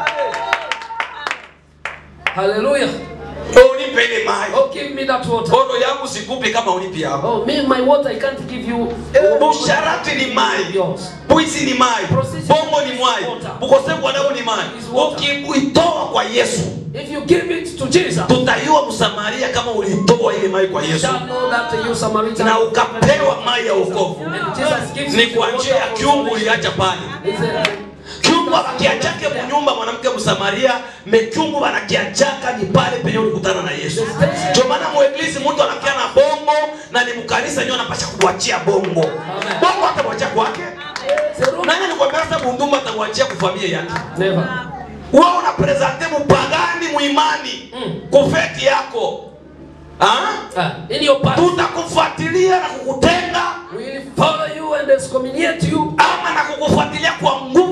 Hallelujah. unipe ile mai Oh, give me that water. kono yangu sikupi kama unipi yako Oh, me, my water, I can't give you. busharati ni mai Yours. bwizi ni mai bongo ni mwai ukosefu wa damu ni mai ukikuitoa kwa yesu If you give it to Jesus, tutaiwa msamaria kama ulitoa ile mai kwa you yesu shall know that you Samaritan. na ukapewa mai ya wokovu And Jesus gives ni you kwa the njia ya water kiungu for uliacha pale He said, kiungu abakiachake munyumba mwanamke msamaria mekiungu banakiachaka ni pale penye ulikutana na yesu ndio maana mueglisi mtu anakia na bongo na ni mkanisa nyo anapasha kukuachia bongo bongo atamwachia kwake nani alikwambia sasa bundumba atamwachia kufamia yake Never. wewe unapresente mupagani muimani Mm. kufeti yako ha? Ah, in your past, tutakufuatilia na kukutenga we will follow you and excommunicate you ama na kukufuatilia kwa nguvu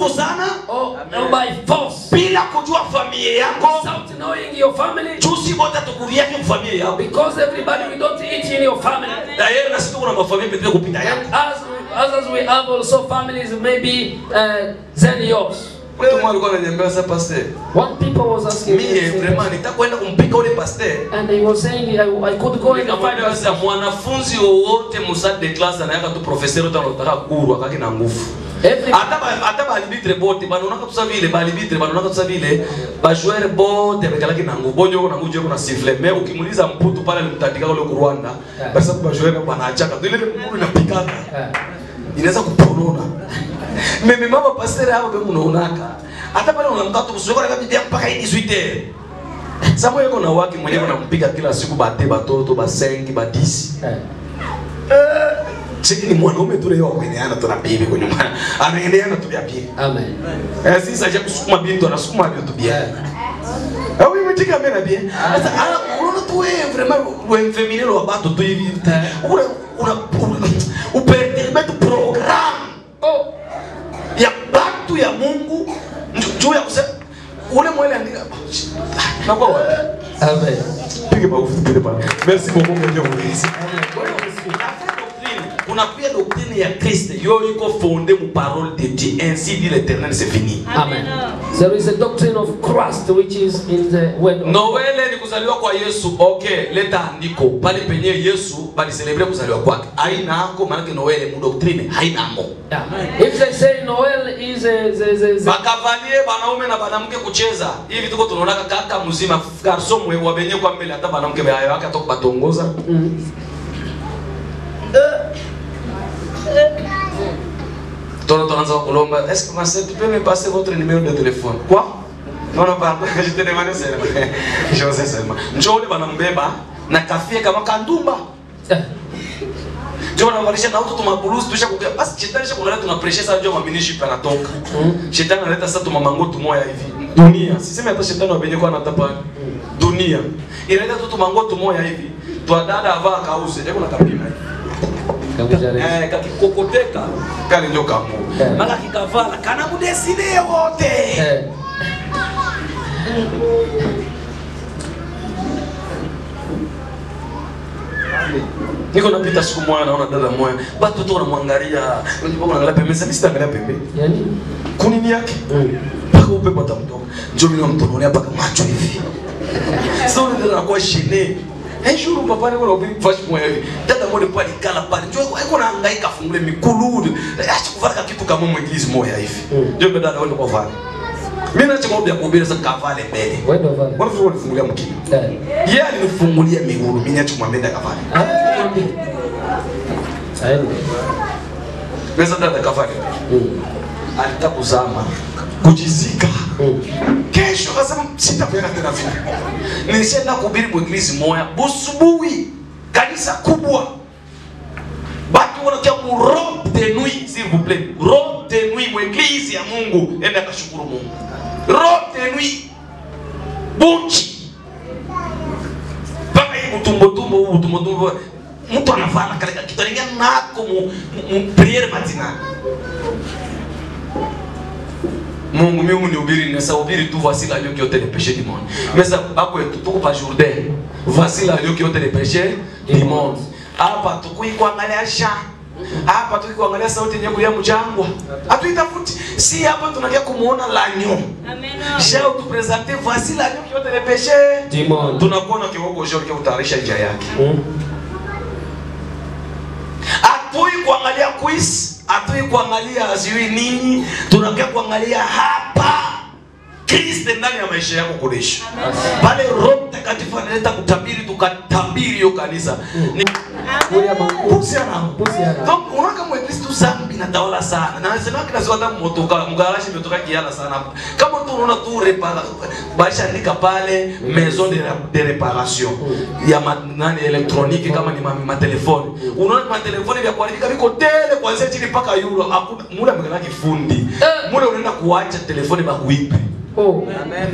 nguvu sana or, or by force. bila kujua familia yako Without knowing your family. chusi wote tukuriake mfamilia yako Because everybody we don't eat in your family. tayari na sisi kuna mafamilia pekee kupita And yako as others we have also families maybe uh, than yours. mtu mmoja alikuwa ananiambia sasa pastor One people was asking me, mie vraiment nitakwenda kumpika ule pastor and he was saying I, I could go and find nikamwambia sasa mwanafunzi wowote musade de classe anayaka tu professeur uta anataka kurwa kaki na nguvu every hata ba- hata balibitre bote banonaka tusa vile balibitre banonaka tusa vile bajoueur bote bekalaki na nguvu bonjo na nguvu na siffle mais ukimuliza mputu pale alimtandika ule ku Rwanda Yeah. basi kwa bajoueur banachaka tu ile mguu inapikana uh, inaweza kuponona mimi mama pasteur hapo be munaonaka hata pale unamkaa tu kusuka na bibi mpaka hii 18 Samuel yuko na wake mwenyewe anampiga kila siku bate batoto ba 5 ba 10 uh, Cheki ni mwanaume tu leo kueneana tu na bibi kwa nyumba. Anaendeana tu ya bibi. amen. Eh sisi aje kusukuma bintu anasukuma bintu bien. Yeah. Ah oui, mais tika mena bien. Sasa ala unaona tu wewe vraiment wewe féminin lo bato tu hivi. Una una uperturbe tu programme Oh, ya batu ya Mungu nju- juu ya kusema ule mwele andika. Na kwa wapi? amen. Pige mafuta pale pale. Merci beaucoup mon Dieu. Merci. Amen. God bless you. kuna pia doctrine ya Kristo yo iko fondée mu parole de Dieu ainsi dit l'Éternel c'est fini Amen. There is a doctrine of Christ which is in the word of Noele ni kuzaliwa kwa Yesu okay leta andiko pale penye Yesu bali celebrate kuzaliwa kwake haina hako maana Noele mu doctrine haina hako Yeah. If they say Noel is a, the, the, the, bakavalie banaume na banamke kucheza hivi tuko tunaona kaka mzima garson mwe wabenye kwa mbele hata banamke bayo yake atoka batongoza Mm. Tono tunaanza kulomba, est-ce que ma sœur, tu peux me passer votre numéro de téléphone? Quoi? Non, non, pardon, je te demande seulement. Je sais seulement. Njoo banambeba na kafie kama kandumba. Yeah. Njoo wanavalisha na auto tumabulusi tusha kukia. Basi shetani sha kunaleta tunapresha sasa njoo maminishi panatoka. Mm. Shetani analeta sasa tumamango tumoya hivi. Dunia. Siseme hata shetani wabenye kwa anatapa. Dunia. Inaleta tu tumango tumoya hivi. Twadada avaa kauze. Hebu nakapima hivi. Kabuja refu. Eh, kakikokoteka kale ndio kamu Eh. maka kikavala kana mudeside wote Eh. niko napita siku moja naona dada moja batu tu wanamwangalia unajua wanaangalia pembeni sasa mimi sitaangalia pembeni Yani? kunini yake Mm. mpaka upepo atamtoka njoo mimi namtonolea mpaka macho hivi sasa ule dada anakuwa shene Un jour papa niko na ubiri fashi moja hivi dada moja pale kala pale njoo iko nahangaika afungule mikulu acha kuvala kitu kama mweglizi moja hivi Mm. njoo dada wende kwa vale mimi naacha mambo ya kuhubiri sasa kavale mbele Word of God. Mbona vile unifungulia mkini? Yeah. Yeye alinifungulia miguu, mimi niache kumwambia ndio kavale. Ah, Aende. Pesa dada kavale. Mm. Alitaka kuzama, kujizika. Mm. Kesho akasema sitapenda tena vile. Nilishaenda kuhubiri mweglizi moya, busubuhi, kanisa kubwa. Batu wanakia mu robe de nuit, s'il vous plaît. Robe de nuit, mweglizi ya Mungu, enda kashukuru Mungu. Robe de nuit. Bunchi. mpaka hii utumbotumbo huu utumbotumbo mtu anavala kale kitu anaingia nako mu, mu, mu priere matinale Mungu mimi unihubiri nesa hubiri tu voici l'agneau qui ôte les péchés du monde. Mais ça bako yetu tuko pa Jourdain. Voici l'agneau qui ôte les péchés du monde. Hapa tukui kuangalia sha. Hapa tukui kuangalia sauti yenye kulia mjangwa. Hatuitafuti. Si hapa tunakia kumuona l'agneau. Je vais te présenter voici l'agneau qui ôte les péchés Du monde. tunakuona kiwango cha kutayarisha njia yake. Mm. Hatui kuangalia quiz, hatui kuangalia sijui nini, tunakia kuangalia hapa Kristo ndani ya maisha yako kulisha. Pale Roho Mtakatifu analeta kutabiri, tukatabiri hiyo kanisa. Ni Kuya mangu. pusi ana Pusi ana. Donc unaona kama Kristo zambi inatawala sana. Na nasema kila siku hata motoka mgaraji imetoka kiala sana hapa. Kama tu unaona tu repara baisha andika pale maison de, de réparation ya ma, nani elektroniki kama ni ma, ma telefoni. Unaona ma telefoni vya kuharibika viko tele kuanzia chini mpaka euro. Hakuna muda mgana kifundi. Eh. Muda unaenda kuacha telefoni bakuipe. Oh.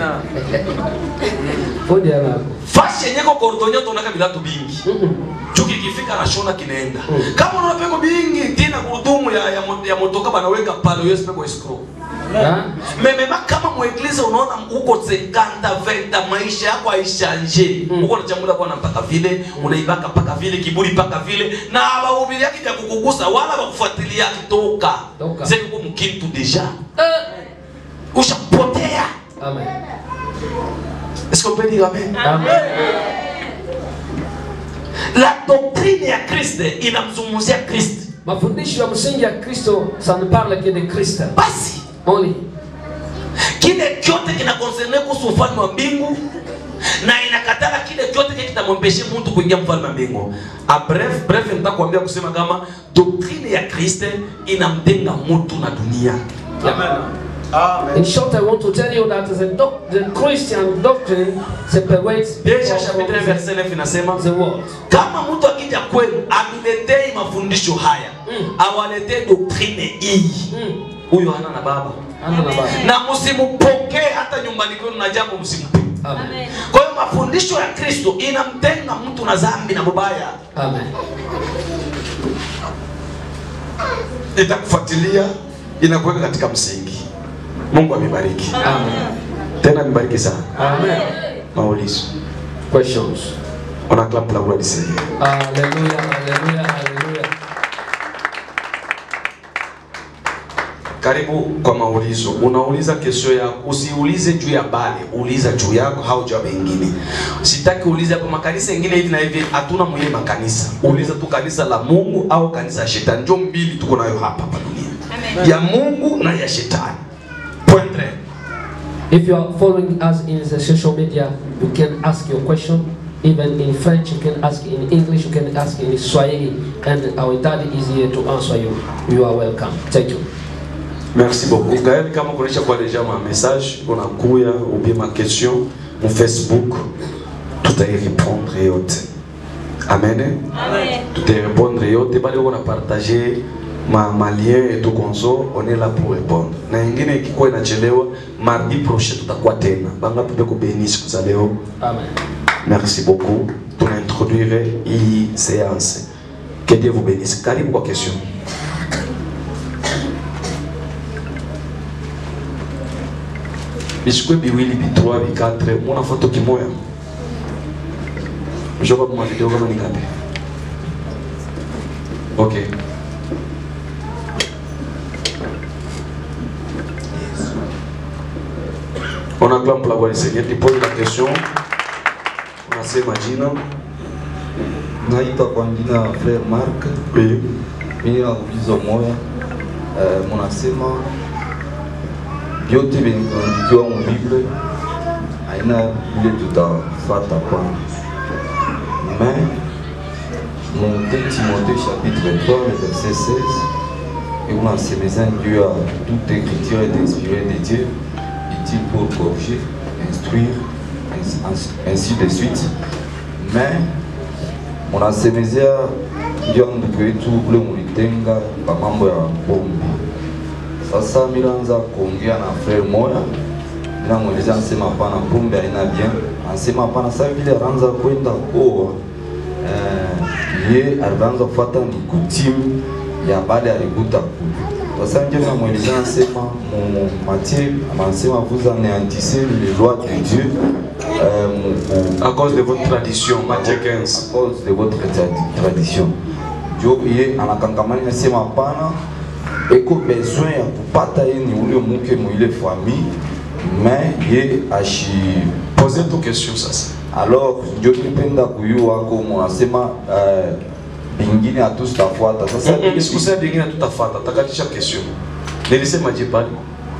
Fundi anako. Fashi yenye ko kordonyo tunaka bilatu bingi. Mm-mm. chuki kifika nashona kinaenda Mm. kama unaona peko bingi tena gurudumu ya, ya, mo- ya motoka banaweka pale hiyo peko escrow Hein? memema kama mweglize unaona uko 50 20 maisha yako haishanje Mm. uko unachambula bwana mpaka vile unaibaka mpaka vile kiburi mpaka vile na bahubiri yake vya kukugusa wala bakufuatilia toka Toka. zeko mkintu deja Eh. ushapotea Amen. est-ce qu'on peut dire amen Amen. la doctrine ya Kristo inamzungumzia Kristo Mafundisho ya msingi ya Kristo ça ne parle que de Kristo. basi Only. kile kyote kinakonserne kuhusu ufalme wa mbingu na inakatala kile kyote kile kitamwempeshe mtu kuingia mfalme wa mbingu a bref bref nitakwambia kusema kama doktrine ya kristo inamtenga mtu na dunia In short, I want to tell you that the, doc- the Christian doctrine separates people Deja from chapitre the, verset 9 inasema the world. kama mtu akija kwenu atuletei mafundisho haya Mm. awaletee doktrine hii Mm. huyo hana na baba Ana na baba. na msimpokee hata nyumbani kwenu na jambo msimpe Amen. kwa hiyo mafundisho ya kristo inamtenga mtu na dhambi na mubaya Amen. itakufuatilia inakuweka katika msingi mungu amebariki Amen. tena amebariki sana Amen. maulizo Questions. on acclame pour la gloire du seigneur Hallelujah. Hallelujah. Hallelujah. karibu kwa maulizo unauliza kesho yako usiulize juu ya bale uliza juu yako au juu ya wengine sitaki ulize hapo makanisa ingine hivi na hivi hatuna mwenye makanisa uliza tu kanisa la mungu au kanisa ya shetani njo mbili tuko nayo hapa hapa dunia ya mungu na ya shetani point tres. If you are following us in the social media, you can ask your question. Even in French, you can ask in English, you can ask in Swahili, and our daddy is here to answer you. You are welcome. Thank you. merci beaucoup gael kama kuonyesha kwa deja ma message unakuya ubie ma question mu facebook tutairepondre yote amen tutairepondre yote bali uko na partage ma, ma lien et tout konso on est là pour répondre na ingine ikikuwa inachelewa mardi prochain tutakuwa tena bangapi beko beni siku za leo Amen. merci beaucoup tunaintroduire hii séance que dieu vous bénisse karibu kwa question bisikwe biwili bitwa bikatre muna foto kimoya joba mwa video kama ni ngapi okay on acclame pour la gloire du Seigneur tu poses la question unasema jina naitwa kwa jina la Frere Mark. oui Mimi na ulizo moya eh, munasema vyote vyenye kuandikiwa mu Biblia haina vile tutafata kwanza, mais mu 2 Timothée chapitre 3 le verset 16 et unasemeza juu ya toute écriture est inspirée de Dieu utile pour corriger, instruire ainsi- ainsi- ainsi de suite mais munasemezea ndio ndugu yetu ule mulitenga pa mambo ya pombe. Sasa milanza kuongea na frere moya, minamweleza ansema hapana, pombe haina bien, ansema hapana. Sasa vile anaanza kwenda koa eh, ye alianza kufuata ni kutimu ya baada alikuta kule. Sasa ndio minamweleza ansema mu Matthieu anasema vous anéantissez les lois de Dieu euh, mu- à cause de votre tradition Matthieu 15 à cause de votre tradi- tradition. Ndio ye anakangamani nasema hapana, eko besoin ya kupata ye ni ule muke muile famille mais ye ashi posez tu question sasa alors ndio nipenda kuyua ko munasema uh, bingine hatutafuata sasa. Mm, mm, sikusema vingine tutafata takatisha question nilisema je pale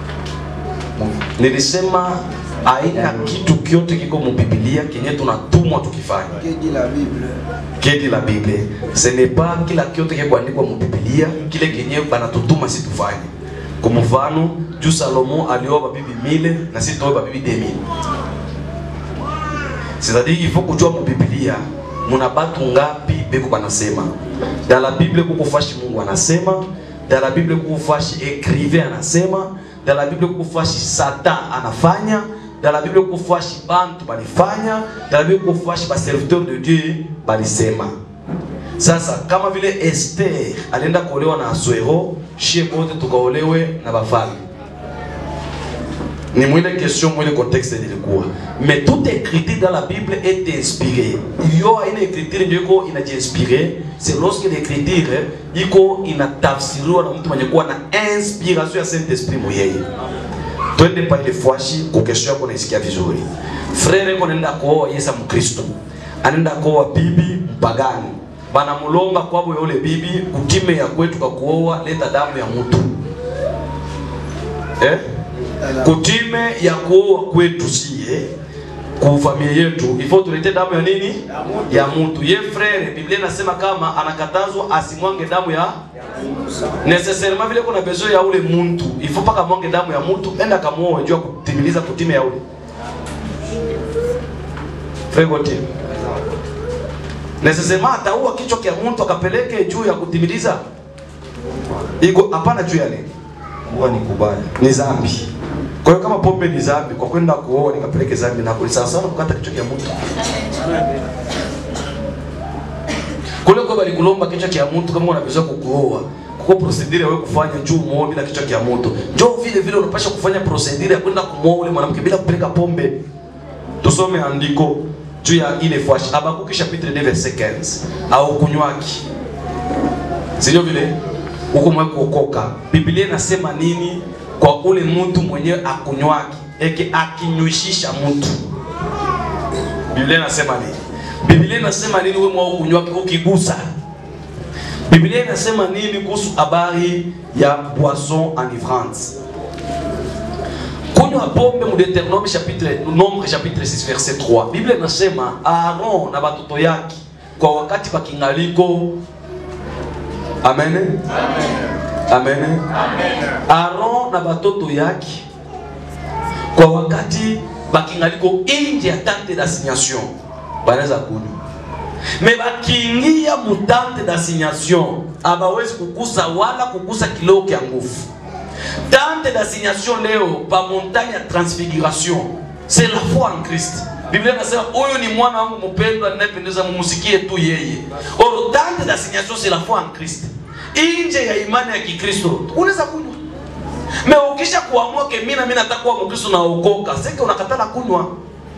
nilisema aina kitu kyote kiko mubibilia kenye tunatumwa tukifanya Kedi la Bible. kedi la bible ce n'est pas kila kyote kikuandikwa mubibilia kile kenye banatutuma si tufanye kwa mfano juu salomo alioa babibi mile na si tuoe babibi demi c'est-à-dire il faut kujua mubibilia muna batu ngapi beko banasema dans la bible kuko fashi mungu anasema dans la bible kuko fashi écrivain anasema dans la bible kuko fashi satan anafanya dans la bible kuko fashi bantu balifanya dans la bible kuko fashi baserviteur de dieu balisema sasa kama vile Esther alienda kuolewa na Asuero, shie bote tukaolewe na bafalme. ni mwile question mwile contexte nilikuwa mais toute écriture dans la bible est inspirée yo aina écriture ndio iko inajiinspire c'est lorsque l'écriture iko inatafsiriwa na mtu mwenye kuwa na inspiration ya saint esprit moyeye twende pale fwashi kwa kesho yako naisikia vizuri frere yako anaenda kuoa yesa mkristo anaenda kuoa bibi mpagani banamulomba kwabo yule bibi kutime ya kwetu kwa kuoa leta damu ya mtu eh? kutime ya kuoa kwetu sie ku familia yetu ifo tulete damu ya nini ya mtu ye frere biblia inasema kama anakatazwa asimwange damu ya necessairement vile kuna besoin ya ule muntu ifo paka mwange damu ya mtu enda kamuoe jua kutimiliza kutime ya ule frere Gauthier. necessairement ataua kichwa kia mtu akapeleke juu ya kutimiliza iko hapana juu ya nini kuwa ni kubaya ni zambi. Kwa hiyo kama pombe ni zambi, kwa kwenda kuoa nikapeleke zambi na kuli sawa sawa na kukata kichwa cha mtu. Kule kwa bali kulomba kichwa cha mtu kama unapaswa kukuoa. Kwa procedure wewe kufanya juu muoe bila kichwa cha mtu. Njoo vile vile unapaswa kufanya procedure ya kwenda kumuoa ule mwanamke bila kupeleka pombe. Tusome andiko juu ya ile fwashi Habakuki chapitre 2 verset 15 au kunywaki sio vile huko mwe kuokoka. Biblia inasema nini kwa ule mtu mwenyewe akunywaki eke akinywishisha mtu? Biblia inasema nini? Biblia inasema nini wewe mwa kunywaki ukigusa? Biblia inasema nini kuhusu habari ya boisson enivrante? Kunywa pombe mu Deuteronome chapitre Nombre chapitre 6 verset 3. Biblia inasema Aaron na batoto yake kwa wakati pakingaliko Amen. Amen. Aaron na batoto yake kwa wakati bakingaliko nje ya tente d'assignation banaweza kunywa, me bakiingia mu tente d'assignation abawezi kugusa wala kugusa kiloo kya nguvu. Tente d'assignation leo pa montagne ya transfiguration c'est la foi en Christ. Biblia inasema huyu ni mwana wangu mpendwa ninayependeza, mumusikie tu yeye. Or tente d'assignation c'est la foi en Christ. Nje ya imani ya Kikristo unaweza kunywa. Me ukisha kuamua ke mimi na mimi nataka kuwa Mkristo na uokoka, sasa unakatala kunywa.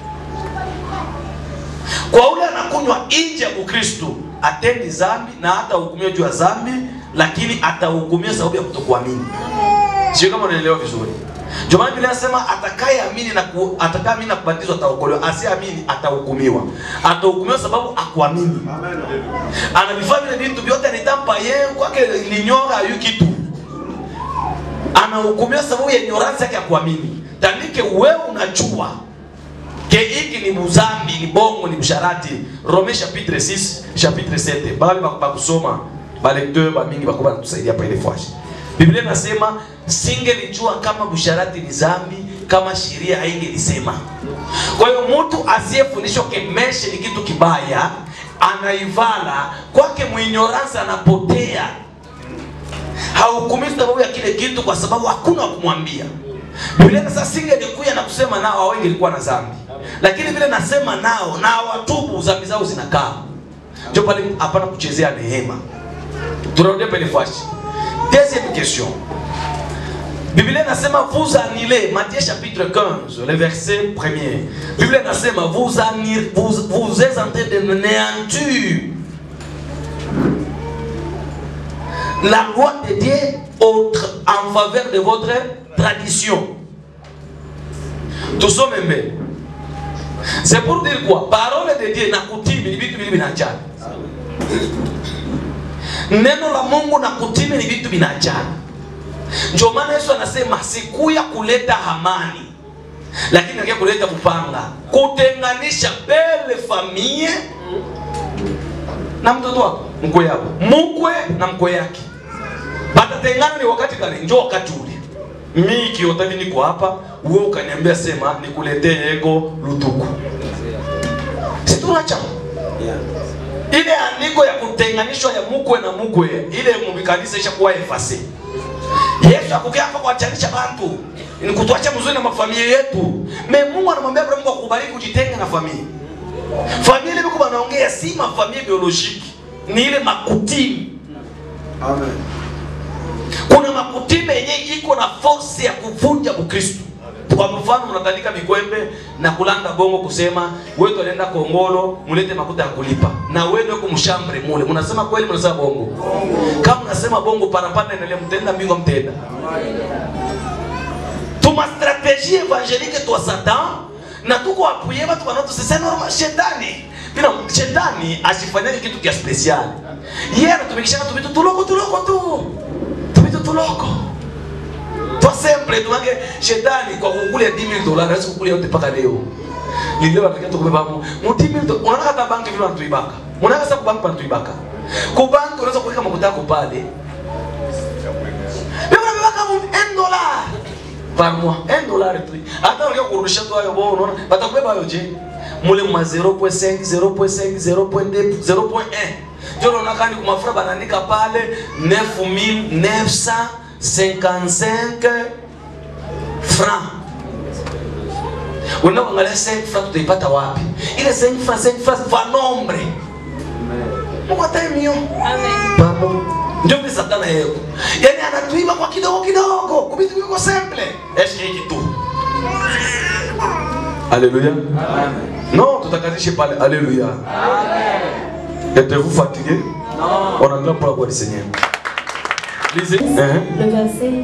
Kwa ule anakunywa nje ya Ukristo, atendi zambi na hata hukumiwa juu ya zambi, lakini atahukumiwa sababu ya kutokuamini. Sio kama unaelewa vizuri. Ndio maana Biblia inasema atakayeamini na ku, atakayeamini na kubatizwa ataokolewa, asiamini atahukumiwa. Atahukumiwa sababu akuamini. Anavifanya vile vitu vyote anitampa yeye kwake linyora yu kitu. Anahukumiwa sababu ya ignorance yake ya kuamini. Tandike wewe unajua ke hiki ni muzambi, ni bongo, ni msharati. Rome chapitre 6, chapitre 7. Bale bakusoma, ba lecteur ba mingi bakuba natusaidia pa ile fwashi. Biblia inasema singelijua kama busharati ni zambi kama sheria haingelisema. Kwa hiyo mtu asiyefundishwa kemeshe ni kitu kibaya, anaivala kwake, mwinyoransa anapotea, hahukumiwi sababu ya kile kitu, kwa sababu hakuna wa kumwambia. Biblia inasema singelikuja na kusema nao wengi ilikuwa na zambi, lakini vile nasema nao na watubu, zambi zao zinakaa. Ndio pale hapana kuchezea neema. Tunarudia pale fashi. Deuxième question. Biblia inasema vous annulez, Matthieu chapitre 15, le verset premier. Biblia inasema vous annulez, vous, vous êtes en train de néantir la loi de Dieu autre, en faveur de votre tradition. Tusome mbele. C'est pour dire quoi? Parole de Dieu na kutimi ni vitu vile vinachana. Neno la Mungu na kutimi ni vitu vinachana. Ndio maana Yesu anasema sikuya kuleta amani, lakini nakia kuleta kupanga, kutenganisha bele famie na mtoto wako mkwe yako mkwe na mkwe yake batatengana. Ni wakati gani? Njo wakati ule mi kiotani niko hapa, wewe ukaniambia sema nikuletee yego lutuku, situnacha ile andiko ya kutenganishwa ya mukwe na mukwe ile mubikanisa ishakuwa efase. Yesu akukia hapa kuachanisha bantu ni kutuacha mzuri na mafamilia yetu. Me Mungu anamwambia Abrahamu kwa kubariki kujitenga na familia. Familia ile biko banaongea si mafamilia biolojiki, ni ile makutimi. Amen. Kuna makutimi yenye iko na force ya kuvunja Ukristo. kwa mfano mnatandika mikwembe na kulanda bongo kusema wewe alienda kongolo mulete makuta ya kulipa na wewe kumshambre mule mnasema kweli mnasema bongo kama mnasema bongo parapanda endelea mtenda mbingo mtenda tuma strategie evangelique twa satan na tuko apuye watu wanatusese normal shetani bila shetani asifanyake kitu kia special yeye anatumikisha tu vitu tuloko tuloko tu tu vitu tuloko Toi simple tumake shetani kwa kukulia 10000 dollars hawezi kukulia yote mpaka leo. Nilio wanakia tukubeba mu mu 10000 dollars. Unaona hata banki vile wanatuibaka. Unaona sasa kubanki wanatuibaka. Ku banki unaweza kuweka makuta yako pale. Leo unabebaka mu 1 dollar par mois, 1 dollar tu. Hata unakia kurudisha tu hayo bora unaona batakubeba hayo je. Mule ma 0.5, 0.5, 0.2, 0.1. Ndio unaona kani kwa mafuta banaandika pale 9900 55 francs. Unaangalia 5 francs tutaipata wapi? Ile 5 francs 5 francs va nombre. Mungu ataimio. Baba. Ndio mimi satana yeye. Yaani anatuiba kwa kidogo kidogo, kubitu viko simple. Eshi hiki tu. Alléluia. Non, tutakazishe pale. Alléluia. Êtes-vous fatigué? Non. On attend pour la voix du Seigneur. Lisez. Hein? Le verset.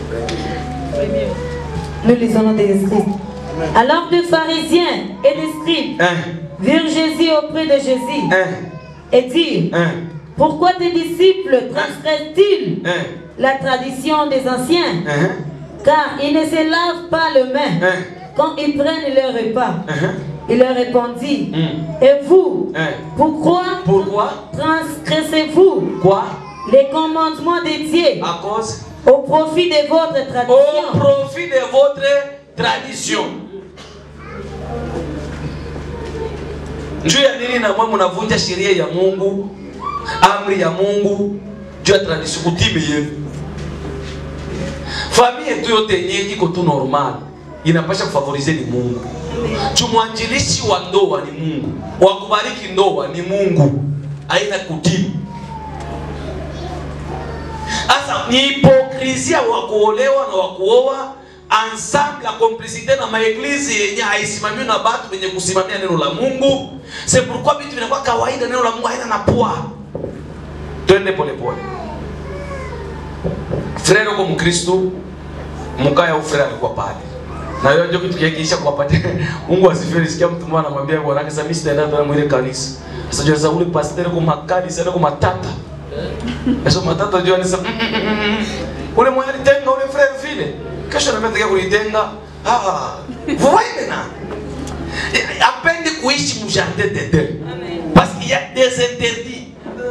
Nous lisons dans des esprits. Alors des pharisiens et des scribes Hein? virent Jésus auprès de Jésus Hein? et dirent Hein? Pourquoi tes disciples transgressent-ils Hein? la tradition des anciens Hein? Car ils ne se lavent pas les mains Hein? quand ils prennent leur repas. Hein? Il leur répondit Hmm. Et vous, Hein? pourquoi Pourquoi? transgressez-vous Quoi? les commandements de Dieu À cause au profit de votre au tradition profit de votre tradition. Juu ya nini na mwe mnavunja sheria ya Mungu, amri ya Mungu juu ya tradition kutime yenu. Familia yetu yote yenyewe iko tu normal, inapasha kufavorize ni Mungu. Juu mwanjilishi wa ndoa ni Mungu, wa kubariki ndoa ni Mungu, haina kutimu. Sasa ni hipokrisia wa kuolewa na wa kuoa ensemble la complicité na maeglizi yenye haisimamiwi na batu wenye kusimamia neno la Mungu. C'est pourquoi vitu vinakuwa kawaida, neno la Mungu haina na poa. Twende pole pole. Frere uko Mkristo, mkaya au frere alikuwa pale. Na hiyo ndio kitu kiakiisha kuwapatia Mungu asifiwe. Nisikia mtu mmoja anamwambia bwana yake, sasa mimi sitaenda tena mwile kanisa. Sasa jua sasa ule pastor kwa makali sana kwa matata. Eso matata jua nisa mm, mm, mm, mm. ule mwenye alitenga ule frere vile. Kesho na mimi kulitenga. Ah, vous voyez maintenant. Apendi kuishi mu jardin d'Eden. Parce qu'il y a des interdits.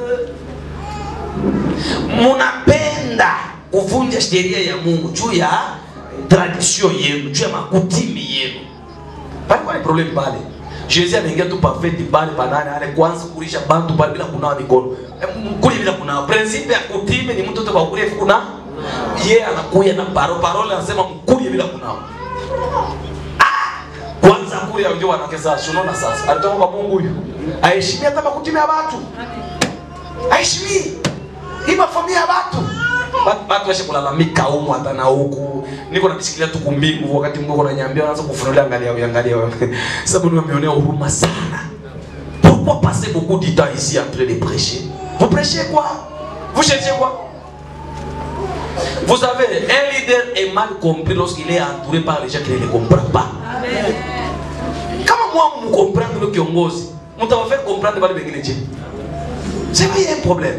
Munapenda kuvunja sheria ya Mungu juu ya tradition yenu, juu ya makutimi yenu. Palikuwa ni problem pale. Jésus ameingia tu pafeti pale banane ale kwanza kulisha bantu pale bila kunawa mikono. Eh, Kule bila kunawa. Principe ya kutime ni mtu kwa kule kuna yeye anakuya na paro parole anasema mkuye bila kunawa. Ah! Kwanza kule unajua wanawake sasa unaona sasa. Alitoka kwa Mungu huyu. Aheshimia hata makutimi ya watu. Aheshimii. Hii mafamilia ya watu. Bat- Watu washe kulalamika humu hata na huku. Niko nabisikilia tu kumbingu wakati Mungu ananiambia anaanza kufunulia angalia wewe angalia wewe. Sababu nimeonea huruma sana. Pourquoi passer beaucoup de temps ici en train de prêcher Vous prêchez quoi Vous cherchez quoi Vous savez, un leader est mal compris lorsqu'il est entouré par les gens qui ne le comprennent pas. Kama moi vous comprenez le kiongozi, mtawafanya comprendre wale wengine je? C'est pas un problème.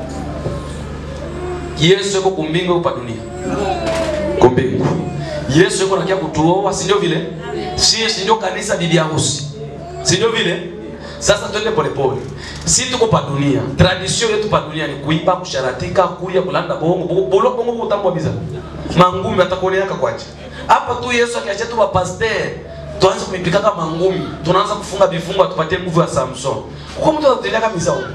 Yesu yuko kumbingu kwa dunia. Kumbingu. Yesu yuko nakia kutuoa, si ndio vile? Si si ndio kanisa bibi harusi. Si ndio vile? Sasa twende polepole. Si tuko pa dunia. Tradition yetu pa dunia ni kuiba, kusharatika, kuya, kulanda bongo, bongo, bolo bongo kutambwa biza. Mangumi atakuoneaka kwaje. Hapa tu Yesu akiacha tu pastor tuanze kuipikaka mangumi, tunaanza kufunga vifungo tupatie nguvu ya Samson. Kwa mtu atatelea kabisa huko.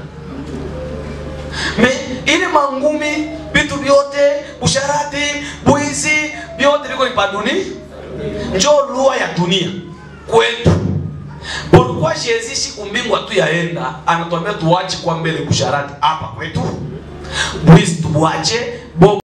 Me ile mangumi vitu vyote usharati bwizi vyote viko ni paduni njo lua ya dunia kwetu pourquoi Jésus siku mbingu tu yaenda anatuambia tuache kwa mbele kusharati hapa kwetu bwizi tuache bongo